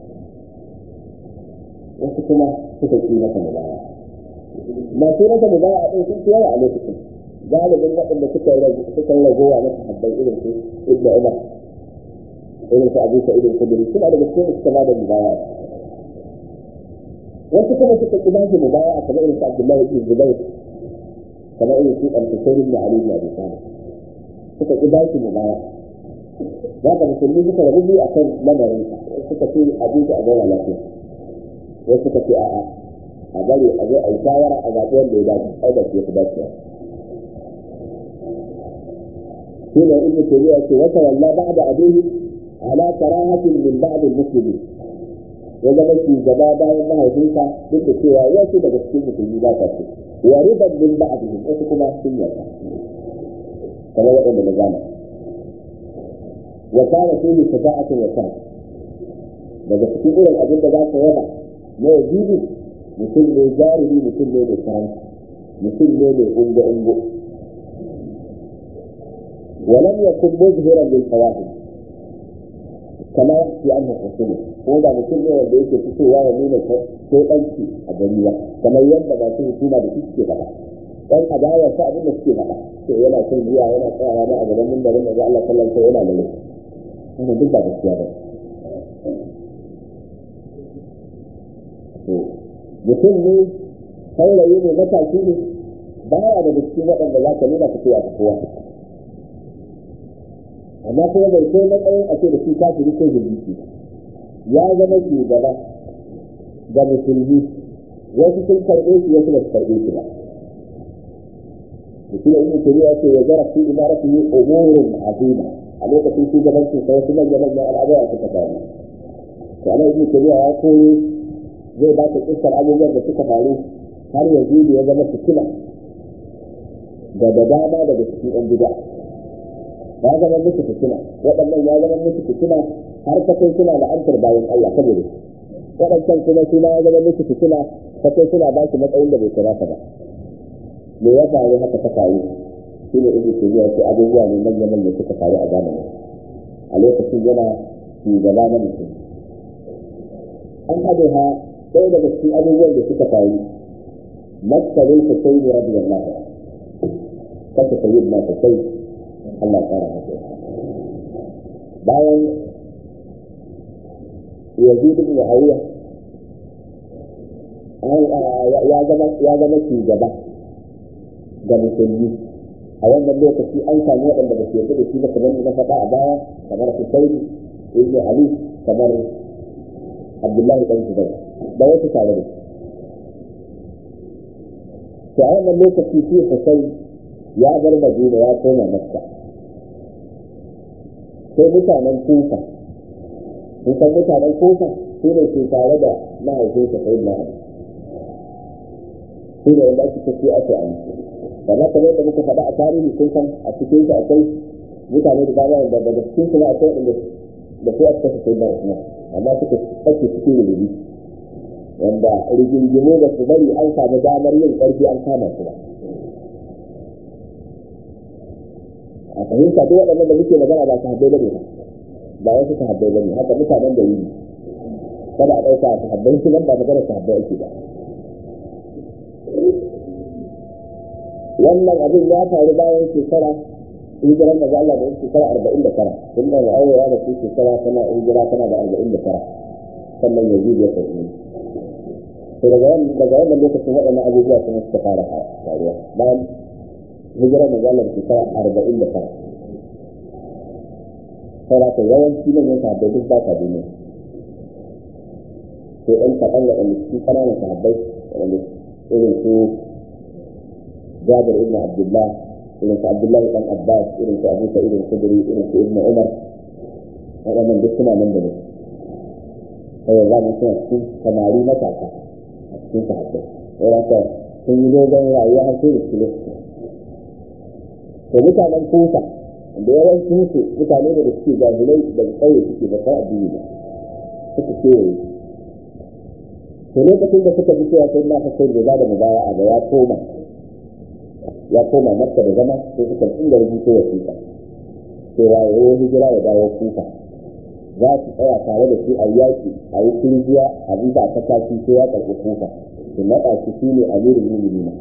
wasu kuma suka ci mata mubaya masu mata mubaya a ɗin sun fi yawa a lokacin galibin waɗanda suka ragowa na sahabbai irin su ibnu umar irin su abu sa irin kudiri suna da gaske da suka ba da mubaya wasu kuma suka ki ba shi mubaya kamar irin su abdullahi ibn zubair kamar irin su al-husayn ibn ali ibn abi talib suka ki ba shi mubaya za ka musulmi suka rabu biyu akan lamarin suka ce abu a zauna lafiya wasu suka ce a'a a bari a zo a yi shawara a zaɓi wanda ya dace ai da ya fi dacewa shi ne ibn taymiya ce wata walla ba'da abihi على كراهة من بعض المسلمين ya zama shugaba bayan mahaifinsa duk da cewa wasu daga cikin musulmi ba ta ce wa riban min ba'dihim wasu kuma sun yarda kamar waɗanda na gane wa kana fihi shafa'atun wa kan daga cikin irin abin da za ka yaba na yazidu mutum ne jarumi mutum ne mai karanci mutum ne mai ungo ungo ولم يكن مظهرا للفواحش كما يحكي عنه الرسول ko da mutum ne wanda yake fitowa ya nuna shaidanci a gari ba kamar yadda ba su hukuma da su suke faɗa dan adawa sa abin da suke faɗa to yana son zuwa yana tsayawa ma a gaban mimbarin da Allah sallallahu alaihi wasallam yana da wannan duk ba gaskiya ba to mutum ne saurayi ne matashi ne baya da cikin waɗanda za ka nuna fitowa ta kowa amma kuma bai kai matsayin a ce da shi kafiri ko jirgi ya zama shugaba ga musulmi wasu sun karɓe shi wasu ba su karɓe shi ba mutum ibn tabi'a ce ya zara fi imaratihi umurun azima a lokacin shugabancin sa wasu manyan manyan al'amura suka faru to ana ibn tabi'a ya koyi zai ba ta kissar abubuwan da suka faru har yanzu ya zama fitila da da dama daga cikin yan bid'a ya zama musu fitina waɗannan ya zama musu fitina har ta kai suna la'antar bayan Allah saboda waɗancan kuma suna ya zama musu fitina ta kai suna ba shi matsayin da bai kamata ba me ya faru haka ta faru shi ne ibnu tabiya ce abubuwa ne manya manya suka faru a zamanin a lokacin yana shugaba na mutum an haɗe ha ɗaya daga cikin abubuwan da suka faru masarin ta sai ne radiyallahu kanta sayyidina ta sai Allah tsara masa bayan yazid ibn muawiya ya zama ya zama shugaba ga musulmi a wannan lokaci an sami waɗanda ba su yarda da shi ba kamar na faɗa a baya kamar Husayn ibn Ali kamar Abdullahi dan Zubair da wasu tare da shi to a wannan lokaci shi Husayn ya bar Madina ya koma Makka sai mutanen kufa sun san mutanen kufa su ne ke tare da mahaifinsa sai na su ne wanda ake tafi ake an kamar kamar yadda muka faɗa a tarihi sun san a cikin su akwai mutane da dama da daga cikin su akwai inda da su aka kasa sai na usman amma suka ake cikin rububi wanda rigingimu da su bari an samu damar yin ƙarfi an kama su ba a fahimta duk waɗannan da muke magana ba su habbai bane ba ba wasu su habbai bane haka mutanen da yi kada a ɗauka su habbai su nan ba magana su habbai ake ba wannan abin ya faru bayan shekara hijiran da Allah da shekara arba'in da tara tun da ma'auraya da su shekara tana hijira tana da arba'in da tara sannan ya zuwa sauƙi to daga wannan lokacin waɗannan abubuwa kuma suka fara faruwa bayan hijirar mazalar shekara arba'in da tara saurata yawanci nan yin sahabbai duk ba ta duniya sai ɗan kaɗan waɗanda su ƙananan sahabbai waɗanda irin su jabir ibn abdullah irin su abdullahi ɗan abbas irin su abu sa'id al-khudri irin su ibn umar waɗannan duk suna nan da ne kawai za mu suna cikin samari matasa a cikin sahabbai saurata sun yi dogon rayuwa har sai da su lokaci to mutanen kufa da yawancin su mutane da da suke jahilai daga ƙauye suke da kan addini ba suka kewaye to lokacin da suka ji cewa sai na fasai da za da mubaya a ga ya koma ya koma makka da zama sai suka inda rubuto wasiƙa cewa ya yi hijira ya dawo kufa za su tsaya tare da shi a yaƙi a yi kirjiya a bisa ta kashi sai ya karɓi kufa su naɗa shi shi ne amirin mu'minina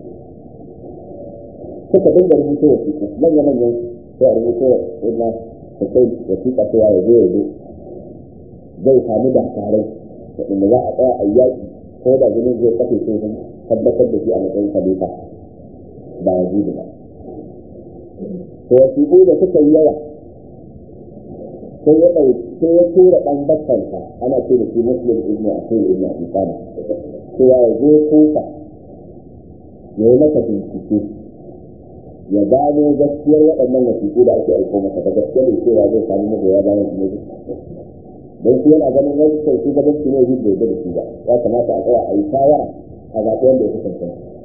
suka dinga rubuto wasiƙu manya manyan sai a rubuto ina da kai wasiƙa cewa ya zo ya zo zai sami da tarai waɗanda za a tsaya a yaƙi ko da jinin zai kafe sai sun tabbatar da shi a matsayin khalifa ba ya zuba ba to wasiƙu da suka yi yawa sai ya ɗauki sai ya tura ɗan bakkansa ana ce da shi muslim ibn asil ibn abi talib cewa ya zo kufa ya yi masa bincike ya gano gaskiyar waɗannan wasiƙu da ake aiko masa da gaskiyar da cewa zai samu magoya bayan su ne don shi yana ganin wasu kai su gaban su ne zai da shi ba ya kamata a tsaya a yi shawara a zaɓi wanda ya kasance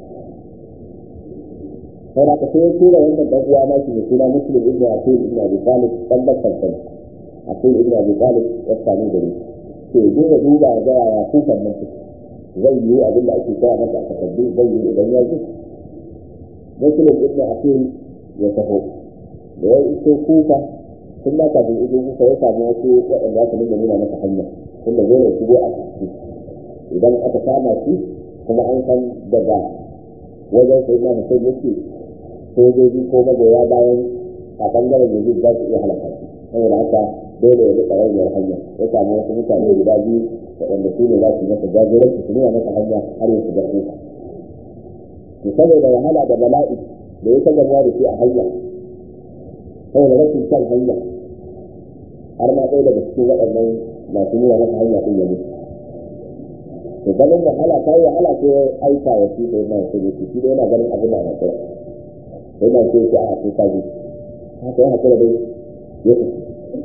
sai da ka sai tura wannan dan uwa na shi ne suna muslim ibn asil ibn abi talib dan bakkan sai asil ibn abi talib ya samu gari to duba duba ga ya kufan nan zai yi abin da ake kira masa a takardu zai yi idan ya ji muslim ibn asil ya taho da ya iso kufa tun ba kafin iso kufa ya samu wasu waɗanda aka dinga nuna masa hanya tunda zai shigo a ciki idan aka kama shi kuma an san daga wajen sai na mutum yake sojoji ko magoya bayan a ɓangaren yanzu za su iya halaka shi saboda haka dole ya rika rayuwar hanya ya samu wasu mutane guda biyu waɗanda su ne za su masa jagoranci su nuna masa hanya har ya shiga kuka to saboda wahala da bala'i da ya taɓa da shi a hanya saboda rashin kan hanya har ma ɗaya daga cikin waɗannan masu nuna masa hanya ɗin ya mutu to ganin wahala ta yi wahala sai ya aika wa shi da yana sai yake shi da yana ganin abin da ana kira sai na ce shi a haƙi kaji haka ya haƙura dai ya tafi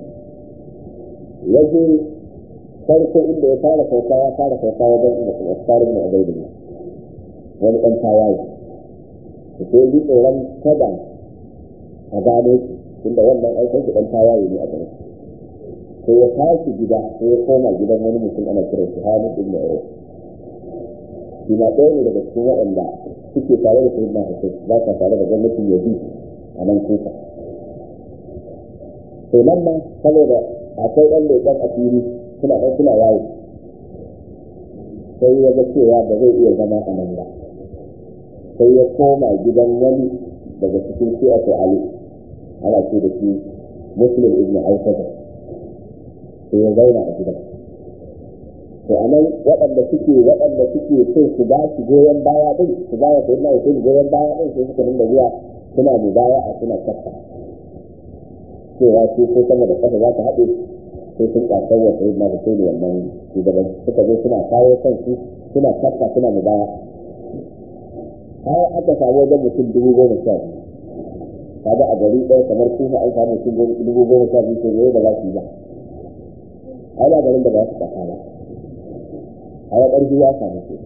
ya je farko inda ya fara sauka ya fara sauka wajen inda kuma tsarin na abai da wani ɗan tawaye da sai yi tsoron kada a gano shi inda wannan aikin shi ɗan tawaye ne a gare sai ya tashi gida sai ya koma gidan wani mutum ana kiran shi Hamid ibn Urwa shi ma ɗaya ne daga cikin waɗanda suke tare da Sayyidina Hussein ba sa tare da gwamnatin Yazid a nan kuka to nan ma saboda akwai ɗan leƙen asiri suna ɗan suna yawo sai ya ga cewa ba zai iya zama a nan ba sai ya koma gidan wani daga cikin shi'atu Ali ana ce da shi Muslim ibn Al-Fadl sai ya zauna a gidan to a nan waɗanda suke waɗanda suke so su ba su goyon baya ɗin su ba wa sayyidina Hussein goyon baya ɗin sai suka dinga zuwa suna mu baya a suna kafa cewa su ko sama da kafa za ta haɗe sai sun ƙasar wa sayyidina Hussein wannan shugaban suka zo suna kawo kansu suna kafa suna mu baya har aka samu wajen mutum dubu goma sha biyu kaga a gari ɗaya kamar kuma an samu mutum dubu goma sha biyu ko da za su yi ba ana garin da ba su kasa ba a ya ƙarfi ya samu su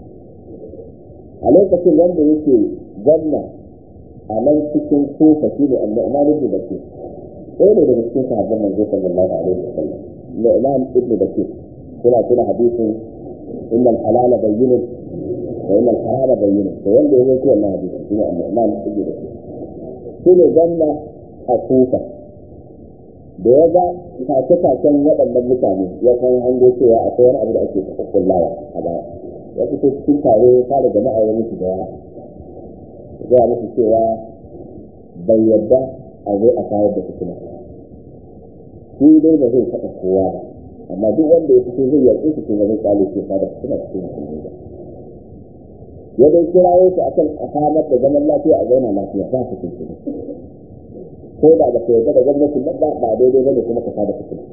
a lokacin wanda yake gwamna a nan cikin kofa shi ne annu'man ibn bakir ɗaya ne daga cikin sahabban manzo sallallahu alaihi wasallam nu'man ibn bakir suna tuna hadisin innal halala bayyinun wa innal harama bayyinun to wanda ya zo wannan hadisin shi ne annu'man ibn bakir shi ne gwamna a kofa da ya ga take-taken waɗannan mutane ya san hango cewa akwai wani abu da ake kullawa a baya ya fito cikin tare ya fara jama'a ya musu da yawa ya musu cewa bai yadda a zo a kayar da fitina shi dai ba zai taɓa kowa ba amma duk wanda ya fito zai yaƙi su kuma zai kwale ce fada fitina cikin musulmi ba ya dai kirawo su akan a samar da zaman lafiya a zauna lafiya ba su cikin ko da ba ka yarda da gwamnatin nan ba ba daidai bane kuma ka sada fitina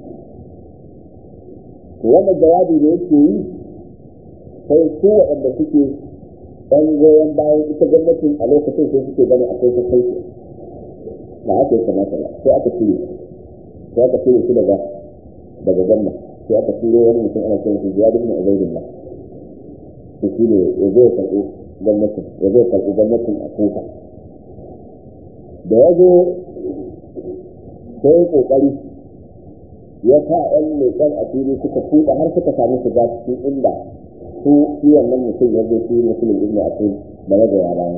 to wannan jawabi da yake yi sai su waɗanda suke ɗan goyon bayan ita gwamnatin a lokacin sai suke gani akwai ta kai ba aka yi kamata ba sai aka cire sai aka cire su daga daga gwamna sai aka cire wani mutum ana kiran shi ziyadu ibn ubaydillah to shi ne ya zo ya karɓi gwamnatin ya zo ya karɓi gwamnatin a kuka da ya zo sai kokari ya sa ɗan leƙen asiri suka tuka har suka samu shiga cikin inda su shi wannan mutum ya zo shi musulun ibn asiri da ya gaya bayan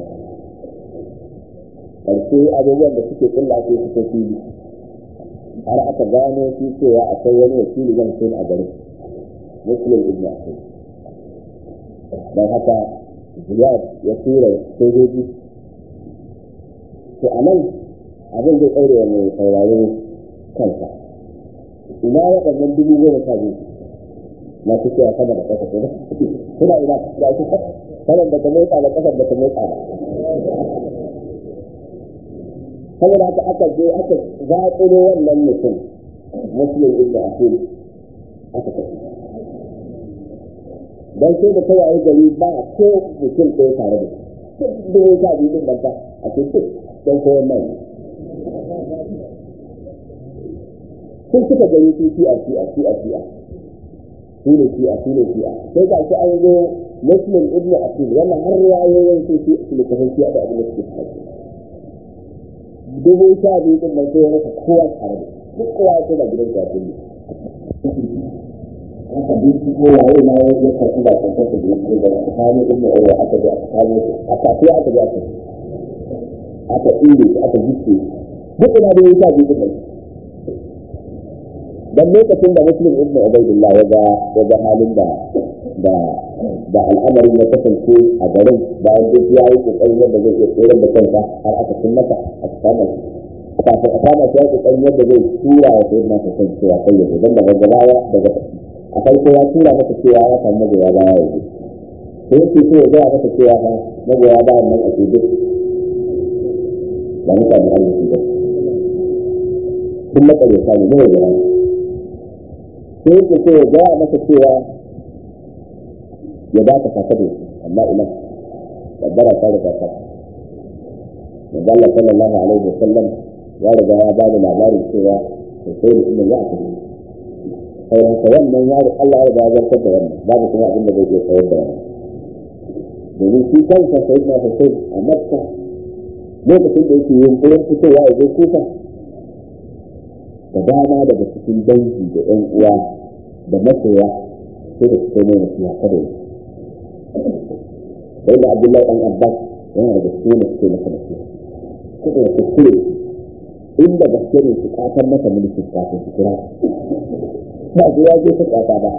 ƙarshe abubuwan da suke kulla sai suka fili har aka gano shi cewa akwai wani wakili zan sai a garin musulun ibn asiri don haka ziyad ya tura sojoji to a nan abin zai ɗaure wa mai sauraro kansa ina waɗannan dubu goma sha biyu masu cewa sama da ƙasa ko suna ina da su sanar da ta motsa da ƙasar da ta motsa ba saboda haka aka je aka zaƙuro wannan mutum muslim ibn asil aka tafi dan sai da ta yayi gari ba ko mutum ɗaya tare da shi dubu sha biyu ɗin nan ba a cikin don koyon mai sun suka gani su fi a fi a fi a fi a su ne fi a su ne fi a sai ga shi an zo muslim ibn asil wannan har rayoyin su fi su ne kafin fiya da abin da suke faɗi dubu sha biyu din nan sai ya rasa kowa tare da duk kowa ya koma gidan kafin ne aka bi su ko waye na ya ya karɓi da kan kasa da yake da tsakanin ibn asil aka ji aka kawo aka fi aka ji aka aka inda aka gitse duk ina da yasa bi duka dan lokacin da muslim ibnu ubaydillah ya ga ya ga halin da da da al'amarin ya kasance a garin bayan duk ya yi kokarin yadda zai iya tsere da kansa har aka cin masa a samun kafin a kama shi ya kokarin yadda zai tura wa sai na kasan cewa kai ya dan daga gabawa daga a farko ya tura masa cewa ya samu magoya baya yanzu sai yake so ya gaya masa cewa fa magoya bayan nan a ke duk ba mutane arziki ba sun matsale sani ne ya sai yake so ya gaya masa cewa ya ba ka kasa da amma ina kaddara ta riga ta manzo Allah sallallahu alaihi wasallam ya riga ya ba da labarin cewa sai da inda za a tafi sai haka wannan ya Allah ya riga ya zartar da wannan babu kuma abin da zai iya tsayar da wannan domin shi kansa sai na Hussein a Makka lokacin da yake yunkurin fitowa ya zo kufa da dama daga cikin dangi da ƴan uwa da masoya sai da suka mai nasiha kada yi sai da Abdullahi ɗan Abbas yana daga cikin da suke masa nasiha kada ya kuskure inda gaske ne su ƙatar masa mulkin kafin su kira ba su ya je su ƙata ba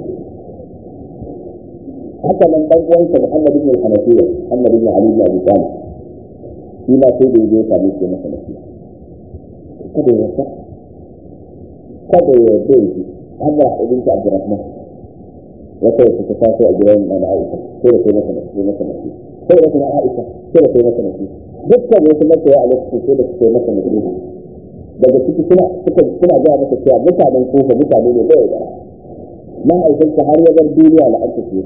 haka nan ɗan uwansa Muhammad ibn al-Hanafiya Muhammad ibn Ali ibn Abi Talib shi ma sai da ya je ya same shi masa nasiha kada ya sa kada ya yarda ya ji Amra ibn Abdurrahman wata wata ta taso a gidan na Aisha sai da sai masa nasiha masa nasiha sai da kuma Aisha sai da sai masa nasiha dukkan wasu masoya a lokacin sai da su kai masa nasiha daga ciki suna suka suna ga masa cewa mutanen kofa mutane ne bai da mahaifinsa har ya bar duniya la aka ce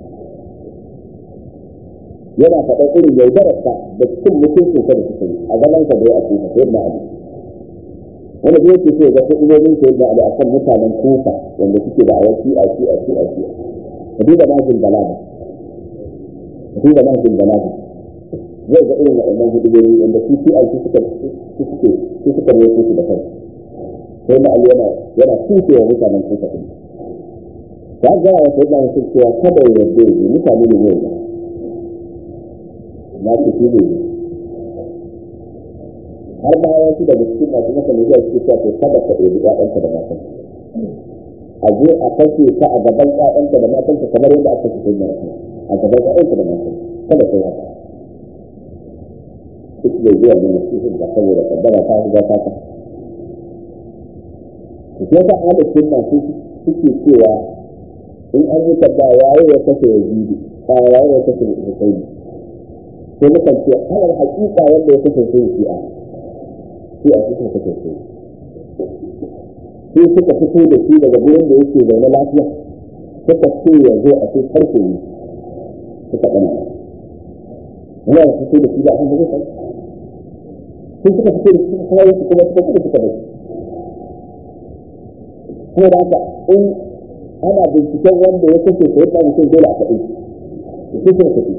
yana faɗa irin yaudararsa da cikin mutuncin sa da suka yi a zaman sa da ya ake ta yadda ali wanda zai ce sai ga kudin sa yadda ali akan mutanen kofa wanda suke da awaki a shi a shi a shi ka duba majin balaga ka duba majin balaga zai ga irin waɗannan hudubobi wanda su ci aiki suka su suke su suka rawaito su da kai sai da yana yana tuke wa mutanen kuka din ta ga wa sai da su cewa kada ya yarda ya mutane ne ne na ce shi ne har ma ya ci daga cikin masu masa ne zai ce cewa kada ka ɗebi ƴaƴanka da matan a je a kashe ka a gaban ƴaƴanka da matanka kamar yadda aka kashe na a gaban ƴaƴanka da matan kada ka yi haka duk da zuwa da nasihin da saboda kaddara ta shiga ta ta ku sai ta hada sunna su suke cewa in an yi tabba yayi ya kashe yazidi ba yayi ya kashe husaini sai mukan ce alal haƙiƙa wanda ya kashe sai shi'a shi a cikin kashe sai sai suka fito da shi daga gurin da yake zaune lafiya suka ce ya zo a ce karfe ne suka ɗana yana fito da shi da abin da zai sai suka fito da suka kawo su kuma suka fito suka bai kuma da haka in ana binciken wanda ya kashe ko ya mutum dole a faɗi su suka tafi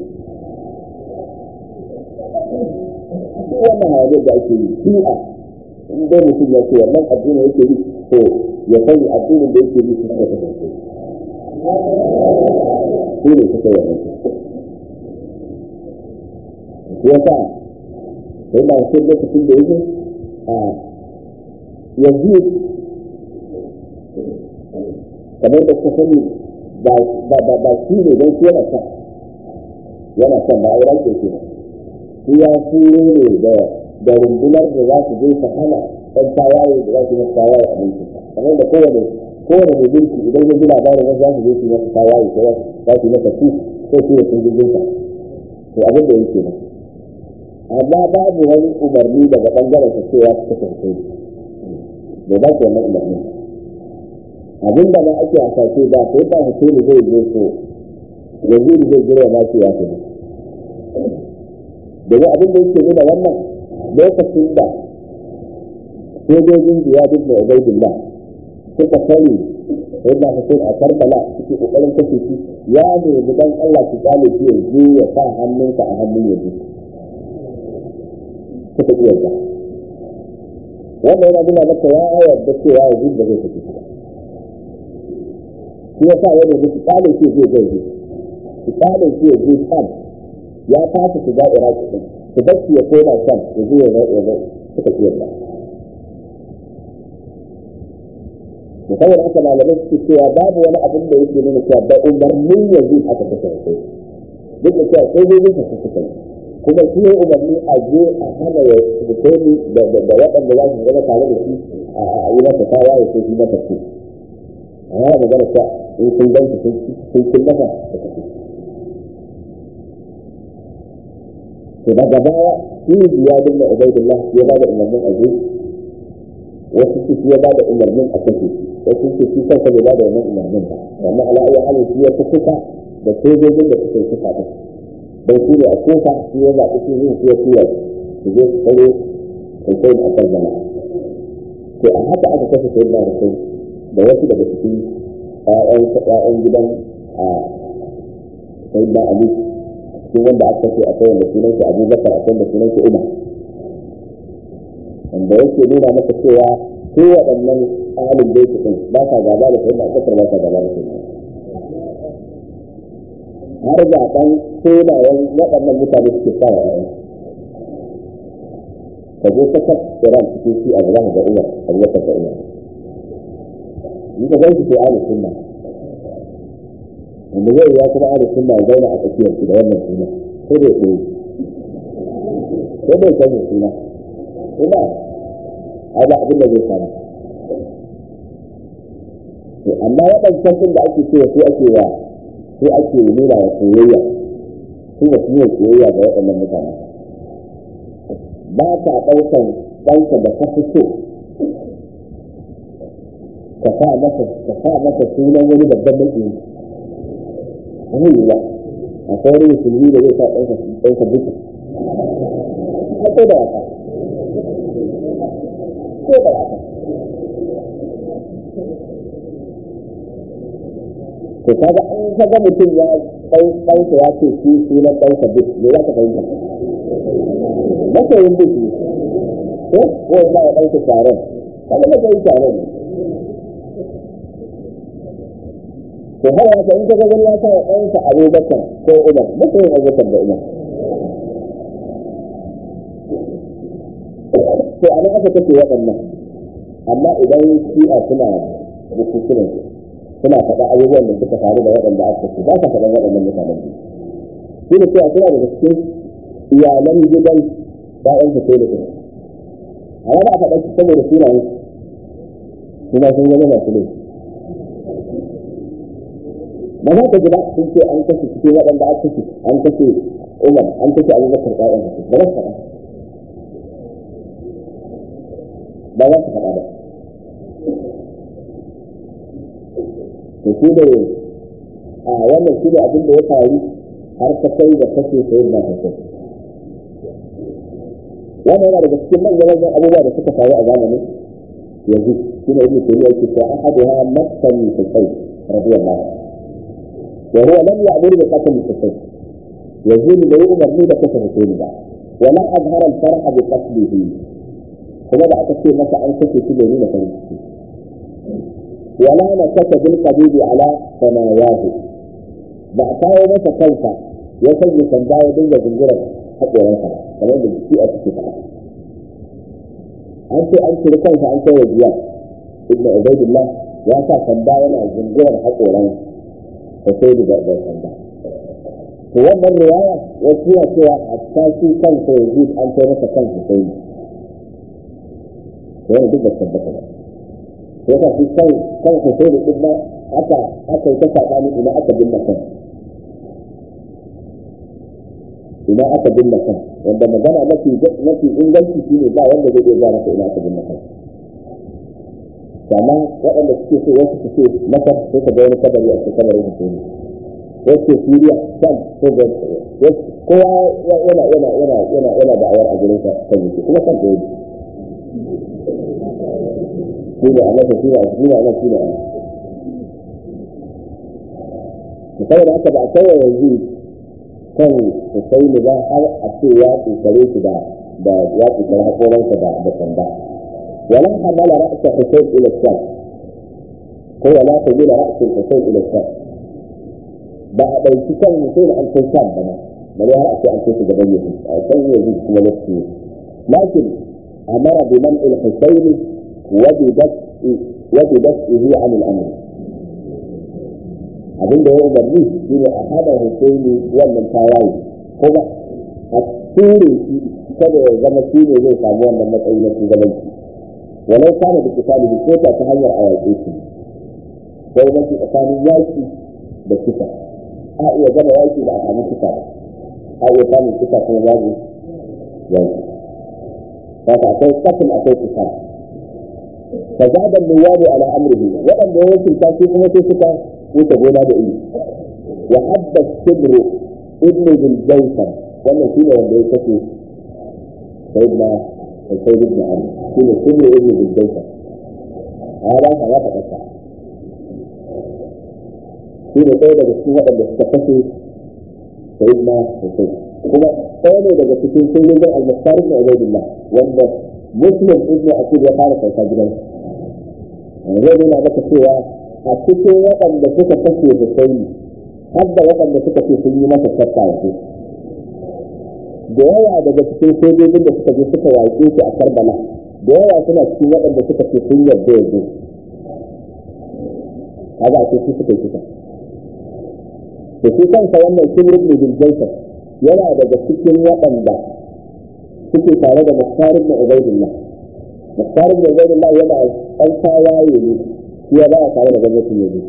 wannan hayaniyar da ake yi shi'a in dai mutum ya ce wannan addinin yake yi to ya sani addinin da yake yi su suka kasance su ne suka yi wannan yasa sai na wasu lokacin da yake a yanzu kamar da kuka sani ba shi ne don shi yana son yana son ba a wurin ke ke shi ya turo ne da rundunar da za su je su hana ɗan tawaye da za su yi tawaye a mulki kamar da kowane kowane mai mulki idan ya ji labarin wasu za su je su yi masa tawaye ko za su yi masa su ko su yi sun jirgin sa to abin da yake nan amma babu wani umarni daga bangaren sa cewa su kasance bai ba su wannan umarni abin da ma ake hasashe ba sai ba hussein zai zo so yanzu zai jira ma ce ya kuma domin abin da yake nuna wannan lokacin da sojojin biya duk da ubaidillah suka sani yadda hussein a karbala suke kokarin kashe shi ya nemi dan allah su kyale shi yanzu ya sa hannunka a hannun yanzu suka iya ba wanda yana nuna maka ya yarda cewa yanzu da zai tafi shi ya sa yana da tsalin shi zai zai zai tsalin shi zai sam ya fasa shiga iraki din su bar shi ya koma sam ya zo ya zai ya zai suka iya ba saboda haka malamai suke cewa babu wani abin da yake nuna cewa da umarnin yanzu aka kashe sai duk da cewa sojojin ka suka yi kuma shi ya umarni a je a hana ya hussein da waɗanda za su zama tare da shi a yi masa tawa ya ce shi masa ce a yana magana ta in sun ganta sun kun masa da kace to daga baya shi ya dinga ubaidullah ya ba da umarnin a je wasu su ya ba da umarnin a kashe wasu su shi kansa bai ba da wannan umarnin ba amma ala ayi halin shi ya fi kuka da sojojin da suka yi kuka din don shi ne a kuka shi ya zaɓi shi yin ya tura su je su tsaro Hussein a Karbala. To a haka aka kashe sai da Hussein da wasu daga cikin ƴaƴan gidan a sai da Ali cikin wanda aka kashe a kai wanda sunan shi Abu Bakar a wanda sunan shi Umar. Wanda yake nuna maka cewa su waɗannan ahalin bai su ba sa gaba da sai da Abubakar ba sa gaba da sai har zaɓen sunayen waɗannan mutane suke sa wa ɗaya. Ka je ka kas Iran cikin shi a zama da Umar, Abubakar da Umar. Ni ka gan shi sai ahli sunna. Wanda zai ya kuma ahli sunna ya zauna a tsakiyar shi da wannan suna. Ko bai koyi. Ko bai san mai suna. Ko ba. A ba abin da zai samu. Amma waɗancan ɗin da ake cewa su ake wa sai ake nuna wa soyayya su ba su yi soyayya ga waɗannan mutane ba ta ɗaukan ɗanka da ka fi so ka sa masa ka sa masa sunan wani babban maki wani yi ba akwai wani musulmi da zai sa ɗanka ɗanka duka ko da wasa ko da wasa to kaga an kaga mutum ya kai ɗansa ya ce shi sunan ɗansa duk me za ka fahimta masoyin duk ne ko ko ba ya ɗansa taron kaga masoyin taron ne to har ya in kaga wani ya sa wa ɗansa abubakar ko umar masoyin abubakar da umar to a nan aka kace waɗannan amma idan shi'a suna bukukunan suna faɗa abubuwan da suka faru da waɗanda aka ce ba sa faɗan waɗannan mutanen su da cewa suna daga cikin iyalan gidan ɗayan su sai da kuma amma ba a faɗa su saboda sunayen suna sun zama masu laifi ba za ka ji ba sun ce an kashe cikin waɗanda aka kashe an kashe umar an kashe abubakar ɗayan su ba za su faɗa ba za su faɗa ba to shi ne a wannan shi ne abin da ya faru har ta kai da kashe sai da kashe wannan yana daga cikin manyan manyan abubuwa da suka faru a zamanin yanzu shi ne ibn taymiyyah yake cewa ahaduha makkan husayn radiyallahu wa huwa lam ya'mur bi qatl husayn yazid bai umarni da kashe husayn ba wa la azhara al-farh bi qatlihi kuma da aka ce masa an kashe shi bai nuna farin ciki ولا نكت بالقبيب على ثناياه ba a kawo masa kansa ya sanya sanda ya dinga zingirar haƙoransa kamar da shi a cikin faɗa an ce an ciri kansa an kai wa jiya ibn ubaidillah ya sa sanda yana zingirar haƙoran ta sai da da sanda to wannan riwaya ya tura cewa a tashi kansa yanzu an kai masa kansa sai wani duk da tabbata ba yasa shi kan kan ku sai da kuma aka aka yi ta sabani ina aka binne kan ina aka binne kan wanda magana mafi mafi inganci shine ba wanda zai iya maka ina aka binne kan amma waɗanda suke so wasu su ce masar sai ka ga wani kabari a cikin kabarin hussein wasu siriya sam ko ga kowa yana yana yana yana yana da'awar a gurin sa kan yake kuma kan da shi ne a masa shi ne a shi ne a shi ne a saboda haka ba a kai yanzu kan Husaini ba har a ce ya tsare shi da da ya tsare hakoransa da da sanda wala hamala ra'sa Husain ila sham ko wala hamala ra'sa Husain ila sham ba a ɗauki kan Husain an kai sham ba ba ne har a ce an kai shi gaban yanzu a kan yanzu kuma lokaci lakin amara bi man il Husaini wa bi daf'i wa bi daf'ihi 'an al-amr abin da ya umarni shi ne a hada Husaini wannan tawaye kuma a ture shi kada ya zama shi ne zai samu wannan matsayi na shugabanci walau kana da kitalibi ko ta ta hanyar a yaƙe shi sai mafi tsakanin yaƙi da kisa a iya gama yaƙi da a samu kisa ba a iya samun kisa kuma babu yaƙi haka akwai kafin akwai kisa fa zaɓar nuwabu ala amrihi waɗanda ya wakilta su kuma sai suka wuce gona da iri wa habba sibru ibnu bil jawfar wannan shine wanda ya kace sayyidina sayyid ibn ali shine sibru ibnu bil jawfar hada ha ya faɗa shi ne ɗaya daga cikin waɗanda suka kashe sayyidina husayn kuma ɗaya ne daga cikin sojojin al-mukhtar ibn ubaydillah wanda muslim ibn akid ya fara kauta gidansa zai nuna maka cewa a cikin waɗanda suka kashe Husaini har da waɗanda suka ce sun yi masa shakka yanzu da yawa daga cikin sojojin da suka je suka yaƙe shi a Karbala da yawa suna cikin waɗanda suka ce sun yarda yanzu kaga a ce su suka yi kisa da shi kansa wannan Kimr ibn Biljaysar yana daga cikin waɗanda suke tare da Mukhtar ibn Ubaydillah Mukhtar ibn Ubaydillah yana ɗan tawaye ne هي بقى تعالى جنة اليمين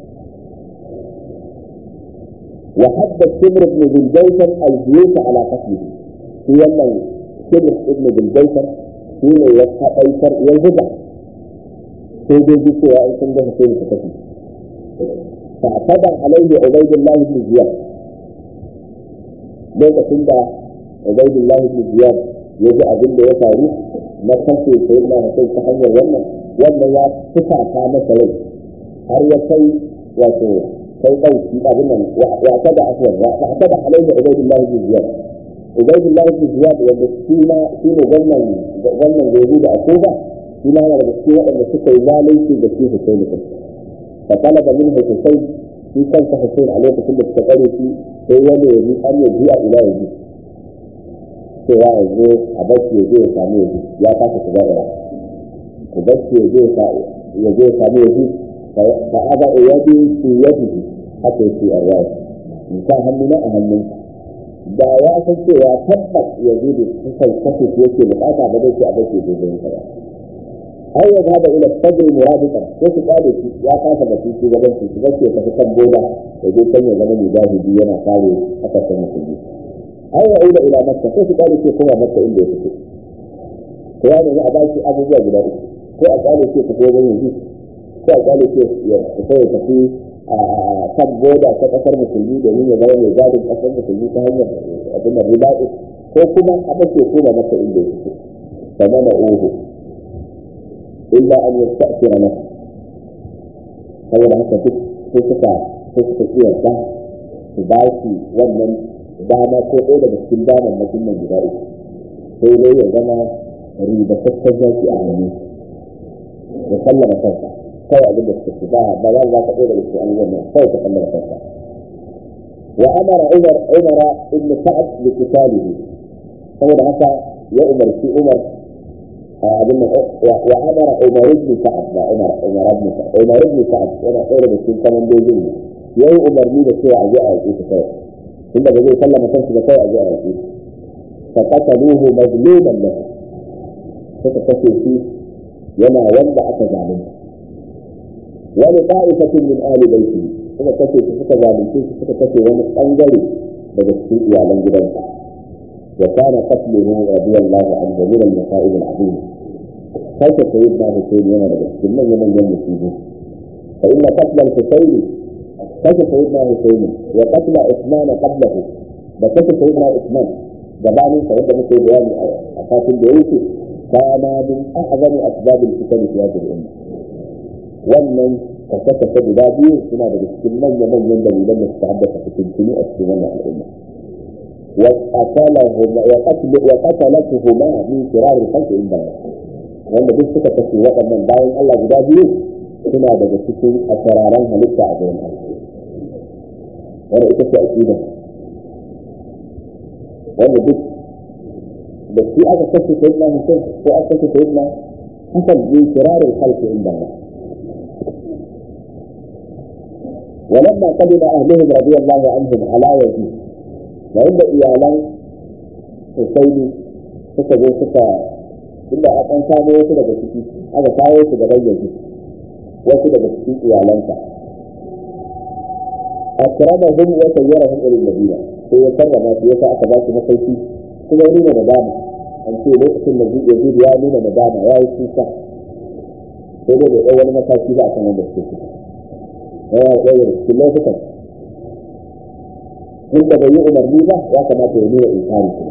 وحب الشبر بن ذي الجيشر الجيوش على قتله هي من شبر ابن ذي الجيشر هي من يسحى قيصر ينهزع في ذي الجيش وإن كنت حسين فتكي فاعتدى عليه عبيد الله بن زياد ليس كنت عبيد الله بن زياد يجي أبن يساري ما خلفه سيدنا حسين تحير wannan wanda ya fita ta masa rai har ya kai wato kai ɗauki abin nan ya tada afwan ya tada alaihi ubaydullah ibn ziyad ubaydullah ibn ziyad wanda shi ma shi ne wannan wannan gobe da akuba shi ma yana da cikin waɗanda suka yi zalunci da shi Hussein din fa talaba min Hussein shi kansa Hussein a lokacin da suka tsare shi sai ya nemi an yi biya ila yanzu cewa yanzu a bashi ya je ya samu yanzu ya kasa shiga da ku bashi ya je ya je samu yaji fa aba yadi fi yadi haka yake a waya in sa hannu na a hannun da ya san cewa tabbas ya je da kusan kashe shi yake bukata ba zai ce a bashi ya je ba ai ya zaba ila sadri muradikan ko su kare shi ya kasa da shi shi gaban shi bashi ya tafi kan boda ya je kan ya zama mujahidi yana kare kasashen musulmi ai ya ila ila makka ko su kare shi kuma makka inda ya fito ko ya nemi a bashi abubuwa guda uku ko a kyale ce tafi wajen yanzu ko a kyale ce ya fita ya tafi a kan boda ta kasar musulmi domin ya zama mai gadin kasar musulmi ta hanyar abin da ribaɗi ko kuma a ɗauke ko da masa inda ya fito kamar da uhu illa an yi ta'fira masa saboda haka duk sai suka sai suka kiyarta su ba shi wannan dama ko ɗaya daga cikin damar mutum nan guda uku sai dai ya zama ribataccen zaki a hannu ya sallama kansa kawai abin da suka ci ba ba za za ka ɗaya daga cikin abubuwan nan kawai ka sallama kansa wa amara umar umara ibn sa'ad bi qitalihi saboda haka ya umarci umar abin nan wa amara umar ibn sa'ad ba umar umar ibn sa'ad umar ibn sa'ad yana ɗaya daga cikin kamandojin ne yayi umarni da cewa a je a yaƙi ta kawai tunda ba zai sallama kansa ba kawai a je a yaƙi fa qataluhu mazluman lahu suka kashe shi yana wanda aka zalunta wani ta'ifatin min ahli baiti suka kashe shi suka zalunce shi suka kashe wani bangare daga cikin iyalan gidansa wa kana qatluhu radiyallahu anhu min al-masa'ib al-azim kai ta sayyidina Hussein yana daga cikin manyan manyan musibi fa inna qatl al-Husayn kashe sayyidina Hussein wa qatl Uthman qablahu da kashe sayyidina Uthman gabanin sa wanda muke bayani a kafin da yake kana min a'zami asbab al-fitan fi hadhihi al-umma wannan kashe-kashe guda biyu suna daga cikin manya-manyan dalilan da suka haddasa fitintuni a cikin wannan al'umma وقتلتهما من فرار الخلق عند الله wanda duk suka kashe waɗannan bayan Allah guda biyu suna daga cikin asararan halitta a gurin Allah wanda ita ce aqida wanda duk da shi aka kashe sayyidina Hussein ko aka kashe sayyidina Hassan bin firarin khalqi inda Allah ولما قدم اهلهم رضي الله عنهم على يزيد وعند ايالان حسين suka zo suka inda a kan samu wasu daga ciki aka kawo su gaban yaji wasu daga cikin iyalansa akramahum wa sayyarahum ila madina sai ya karrama su yasa aka ba su masauki kuma ya nuna nadama an ce lokacin da yazid ya nuna nadama ya yi kuka sai dai bai ɗau wani mataki ba a kan wanda suke ciki yana ɗaya da cikin lokutan inda bai yi umarni ba ya kamata ya nuna inkari kuma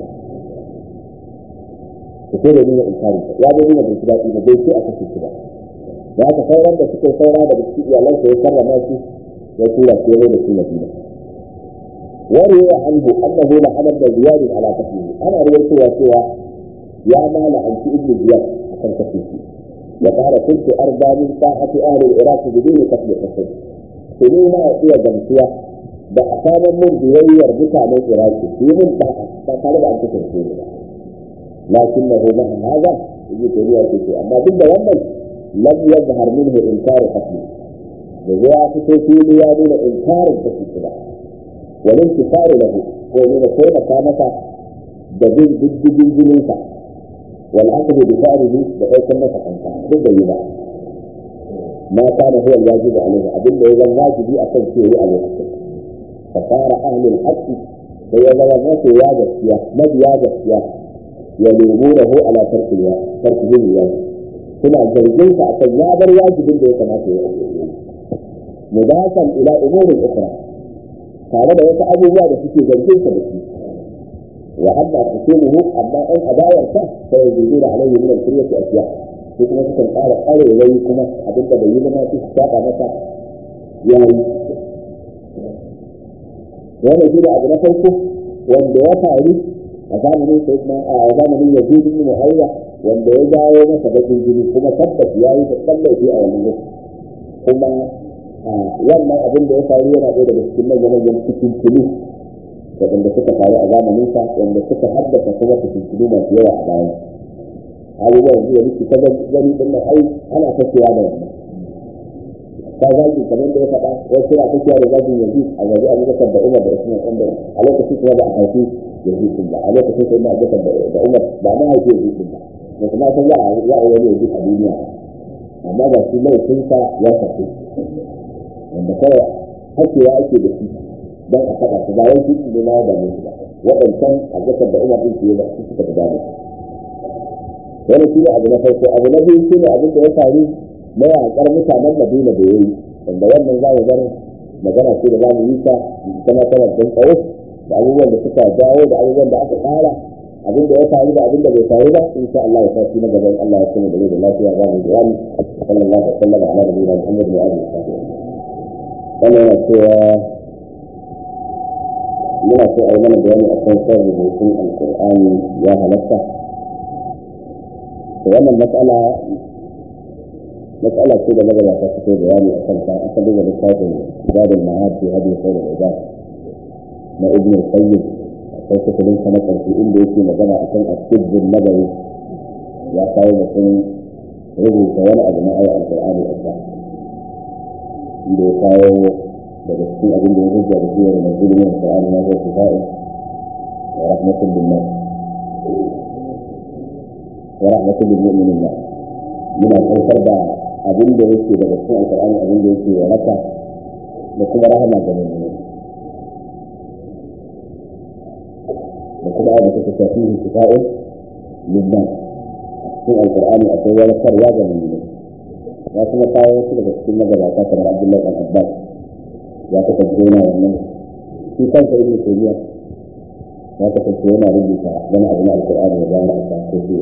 ku sai da nuna inkari ya bai nuna bai daɗi ba bai ce a kashe shi ba da haka sauran da suke saura daga cikin iyalansa ya karrama shi ya tura su ya da su madina وروي عنه انه لعن ابن زياد على قتله انا رويت سوى يا مال عن ابن زياد عشان قتله وقال كنت ارضى من طاعه اهل العراق بدون قتل حسين tuni na iya gamsuwa da a samun mun biyayyar mutanen iraki su yi mun ba ba tare da an kashe su ne ba lakin na roma a haza yi ta riya ce amma duk da wannan lam yazhar minhu inkaru qatli da zai ya fito fili ya nuna inkarin kashe su ba wal intifaru lahu ko nuna taimaka masa da bin diddigin jininsa wal aqdu bi fa'rihi da ɗaukar masa kanka duk da yi ba ما كان هو الواجب عليه أبن إذا الواجب أكن فيه عليه فصار أهل الحق فإذا الناس واجب فيها ما واجب فيها يلومونه على ترك الواجب ترك الواجب هنا زوجين أكن يابر واجب اللي كما فيه مضافا إلى أمور أخرى tare da wasu abubuwa da suke zargin sa da shi wa amma kusumuhu amma in adawarsa sai ya zuzu da alayhi min al-kuryati asya ko kuma sukan ƙara ƙarerai kuma abin da bai yi zama su saba masa ya yi wannan shi ne abu na farko wanda ya faru a zamanin sai kuma a zamanin ya zuzu ne muhayya wanda ya dawo masa bakin jini kuma tabbas ya yi da tsallafi a wannan lokaci kuma wannan abin da ya faru yana ɗaya daga cikin manyan manyan cikin tuni waɗanda suka faru a zamaninsa wanda suka haddasa kuma cikin tuni masu yawa a baya abubuwan zuwa miki ta gani din nan ai ana fashewa da wannan ta zagi kamar da ya faɗa wasu suna fashewa da zagin yanzu a gaji abubakar da umar da usman wanda a lokacin kuma ba a haifi yanzu din ba a lokacin kuma abubakar da umar ba na haifi yanzu din ba da kuma san za a za a wani yanzu a duniya amma ba shi laifinsa ya tafi wanda kawai hakewa ake da shi don a faɗa su ba wai shi ne na da musu ba waɗancan abubakar da umar din su yi ba su suka da dama wani shi ne abu na farko abu na biyu shi ne abin da ya faru na yaƙar mutanen madina da ya yi wanda wannan za mu bar magana ce da za mu yi ta kuma tana don tsawo da abubuwan da suka jawo da abubuwan da aka tsara abin da ya faru da abin da bai faru ba in sha Allah ya tafi na gaban Allah ya kuma da da lafiya za mu bayani sallallahu alaihi wa sallam ala nabiyina Muhammad wa alihi wa sahbihi wannan yana cewa muna so a yi mana bayani a kan son rubutun alkur'ani ya halatta wannan matsala matsala ce da magabata suke bayani a kanta aka duba littafin zadul ma'ad fi hadi khair al-ibad na ibn al-qayyim akwai kutubin sa na ƙarshe inda yake magana akan asibin nagari ya kawo mutum rubuta wani abu na ayar alƙur'ani a sa inda ya kawo daga cikin abin da ya hujja da cewa na zulmin alƙur'ani na zai kifa'in wa rahmatun bin nas wa rahmatun bil mu'minin nas muna saukar da abin da yake daga cikin alƙur'ani abin da yake waraka da kuma rahama ga mu'minin da kuma da take tafihi kifa'in lillah cikin alƙur'ani akwai warakarwa ga mu'minin ya kuma kawo su daga cikin magabata kamar Abdullahi bin Abbas ya kasance yana wannan shi kansa ibn Taymiya ya kasance yana rubuta wani abu na alƙur'ani da bayan aka ko shi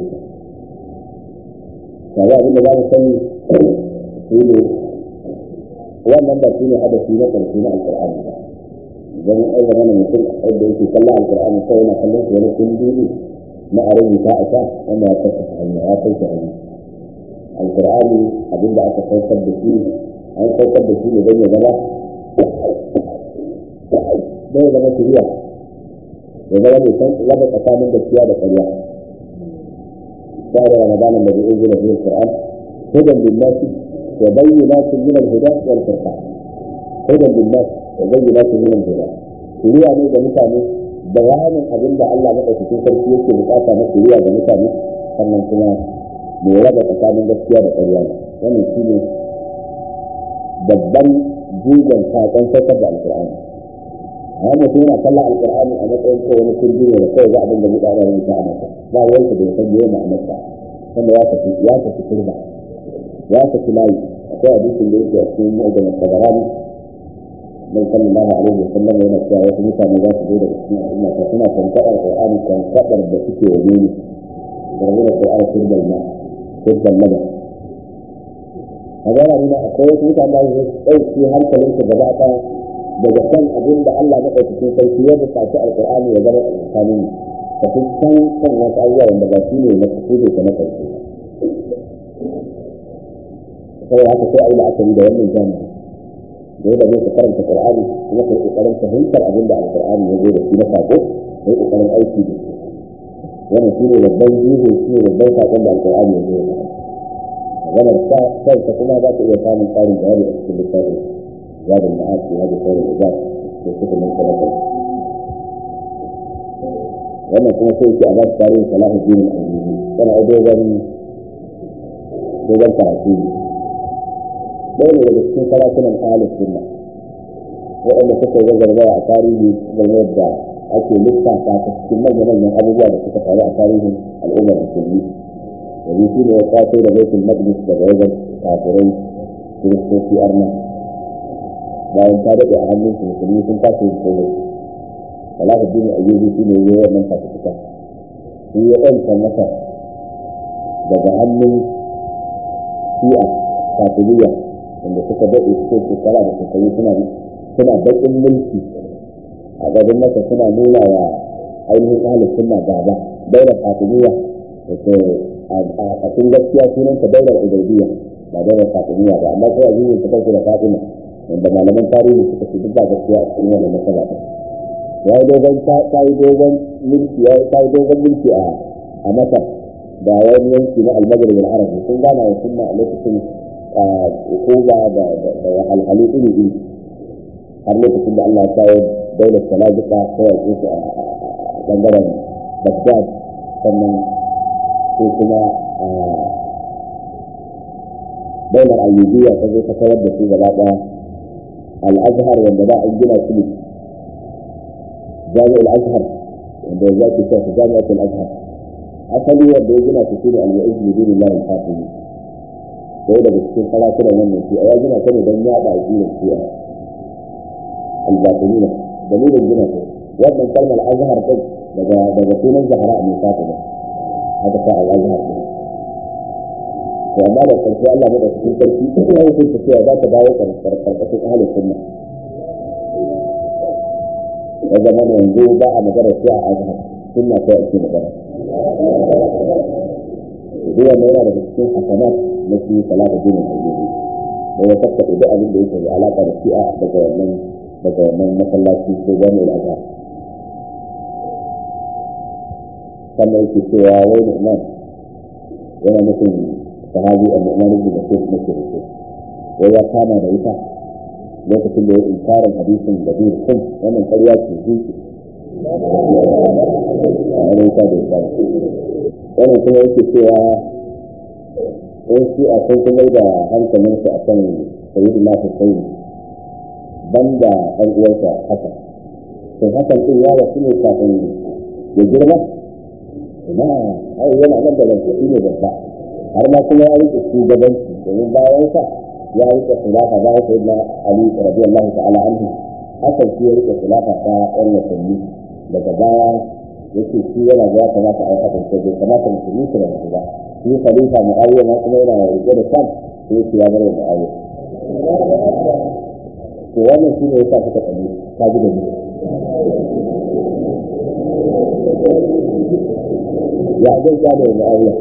kaga abin da za mu sani shi ne wannan ba shi ne hadasi na ƙarshe na alƙur'ani ba idan an zama na mutum wanda yake kallon alƙur'ani sai yana kallon shi wani kundi na a rubuta a sha wanda ya kasa hanya ya kai shi hanya alƙur'ani abinda aka saukar da shi an saukar da shi ne don ya zama don ya zama shiriya ya zama mai san raba tsakanin gaskiya da ƙarya شهر رمضان الذي انزل فيه القران هدى للناس وبينات من الهدى والفرقان hudan billah wa bayyinatun min al-huda shiriya ne ga mutane bayanin abin da Allah madaukakin sarki yake bukata na shiriya ga mutane sannan kuma mai raba tsakanin gaskiya da ƙarya ne wannan shi ne babban jigon saƙon saukar da alƙur'ani amma mutum yana kallon alƙur'ani a matsayin ko wani kurji ne da kawai za abin da mu ɗara rubuta a masa ba ruwansa da ya san yau ma'anarsa wanda ya tafi ya tafi turba ya tafi layi akwai hadisin da yake a cikin mu'ajjal tabarani mai sallallahu alaihi wa sallam yana cewa wasu mutane za su zo daga cikin al'umma ta suna tantaɗar qur'ani tantaɗar da suke wa ne da rabu da qur'ani turbal ma turbal laba a gara nuna akwai wasu mutane da su ɗauki hankalinsu gaba ɗaya daga kan abin da Allah na ɗaukakin sarki ya buƙaci alƙur'ani ya zama a tsakanin ka fi san kan wasu abubuwa wanda ba shi ne na kuɗe ka na ƙarshe saboda haka sai a yi la'akari da wannan jami'i da yadda zai ka karanta Qur'ani kuma ka yi ƙoƙarin fahimtar abin da alƙur'ani ya zo da shi na saƙo ka yi ƙoƙarin aiki da shi wannan shi ne babban jiho shi ne babban saƙon da alƙur'ani ya zo da maganar sa kanka kuma za ka iya samun tsarin bayani a cikin littafin زاد المعاد في هذه خير العباد في كتب من ثلاثة وأنا كما قلت أباد تاريخ صلاح الدين الأيوبي كان أدوبا دوبا تعطيل دولة لجسين ثلاثة من أهل السنة وأن كتب وزر الله تاريخي بالمبدع أكي لسه تعطي السنة من من أبو بابا كتب على تاريخ الأمة المسلمين وبيكون وقاتل بيت المقدس كجوزر كافرين كريستوسي أرنب bayan ta daɗe a hannun su musulmi sun kasa yin komai salatu dini ayyubi shi ne yi wannan fafutuka shi ya ɗanta masa daga hannun shi'a kafiriya wanda suka daɗe suke shekara da shekaru suna suna baƙin mulki a gaban masa suna nuna wa ainihin ahalin sunna gaba daular kafiriya da ke a cikin gaskiya sunanta daular ubaidiyya ba daular kafiriya ba amma sai a zuwa ta kansu da fatima wanda malaman tarihi suka ce duk ba gaskiya a cikin wannan matsala ba ya yi dogon ta yi dogon mulki ya yi dogon mulki a a masar da wani yanki na almagrib al-arabi sun gana wa sunna a lokacin kuba da da wahalhalu iri iri har lokacin da Allah ya kawo daular salajika ko ya su a bangaren Baghdad sannan sai kuma daular ayyubiya ta zo ta kawar da su gaba daya الازهر wanda da an gina shi ne jami'ul azhar wanda ya ke cewa jami'atul azhar asali wanda ya gina shi ne al-mu'izz bi dinillahi al-fatimi sai daga cikin sarakunan wannan shi ya gina ta ne don yada addinin shi'a al-batinina dalilin gina shi wannan kalmar azhar din daga daga sunan zahra mai fatima haka ta al-azhar din to amma da karshe Allah ne da cikin sarki ya hukunta cewa za ta dawo karkashin ahalin sunna ya zama ne yanzu ba a magana sai a azhar sunna sai ake magana duk wanda yana daga cikin hasanat na shi salatu din al-ayyubi da ya tabbata da abin da yake da alaka da shi'a daga wannan daga wannan masallaci ko jami'ul azhar sannan yake cewa wai mu'min yana nufin sahabi al-Nu'man ibn Bashir na kirki wai ya kama da ita lokacin da ya inkarin hadisin da bin kun wannan ƙarya ce zuci a wani ta da ita wannan kuma yake cewa in shi a sun kuma da hankalinsa a kan sayidu na Hussein banda ɗan uwansa haka to hakan ɗin ya wasu ne kafin ya girma ina ai yana nan da lantarki ne babba har ma kuma ya rike shugabanci domin bayan sa ya rike khilafa bayan sai na Ali radiyallahu ta'ala anhu hakan shi ya rike khilafa ta ɗan watanni daga baya yake shi yana ga kamata a yi hakan sai bai kamata musulmi su da su ba shi khalifa Muawiya ma kuma yana rike da kan sai yake ya bar Muawiya to wannan shi ne yasa suka kalli ka ji da ni ya zai gane Muawiya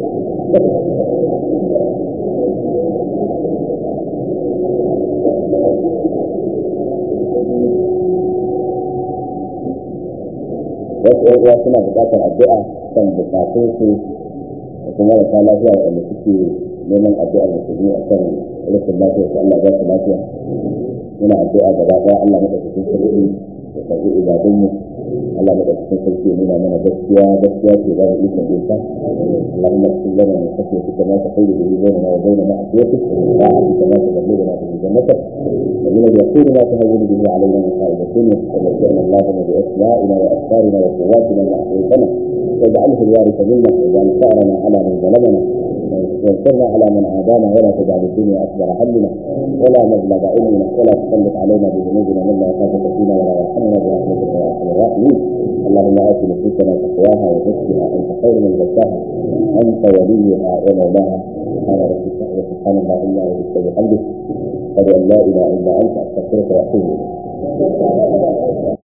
wasu yan uwa suna buƙatar addu'a kan bukatun su da kuma marasa lafiya wanda suke neman addu'ar musulmi a kan rashin lafiya ko Allah ba su lafiya muna addu'a gaba ɗaya Allah maka cikin sarki da karɓi ibadunmu Allah maka cikin sarki nuna mana gaskiya gaskiya ce ba mu ikon jinta Allahumma اغفر لنا من خشيتك ما تحول به بيننا وبين معصيتك وطاعتك ما تبلغنا به جنتك ومن اليقين ما تهون به علينا مصائب الدنيا ومتعنا اللهم باسمائنا وافكارنا وقواتنا ما احييتنا واجعله الوارث منا واجعل ثارنا على من ظلمنا وانصرنا على من عادانا ولا تجعل الدنيا اكبر همنا ولا مبلغ علمنا ولا تسلط علينا بذنوبنا من لا يخافك فينا ولا يرحمنا برحمتك يا ارحم الراحمين اللهم ات نفوسنا تقواها وزكها انت خير من زكاها انت وليها ومولاها سبحان ربك وسبحان الله الا وبحمدك اشهد ان لا اله الا انت استغفرك واتوب اليك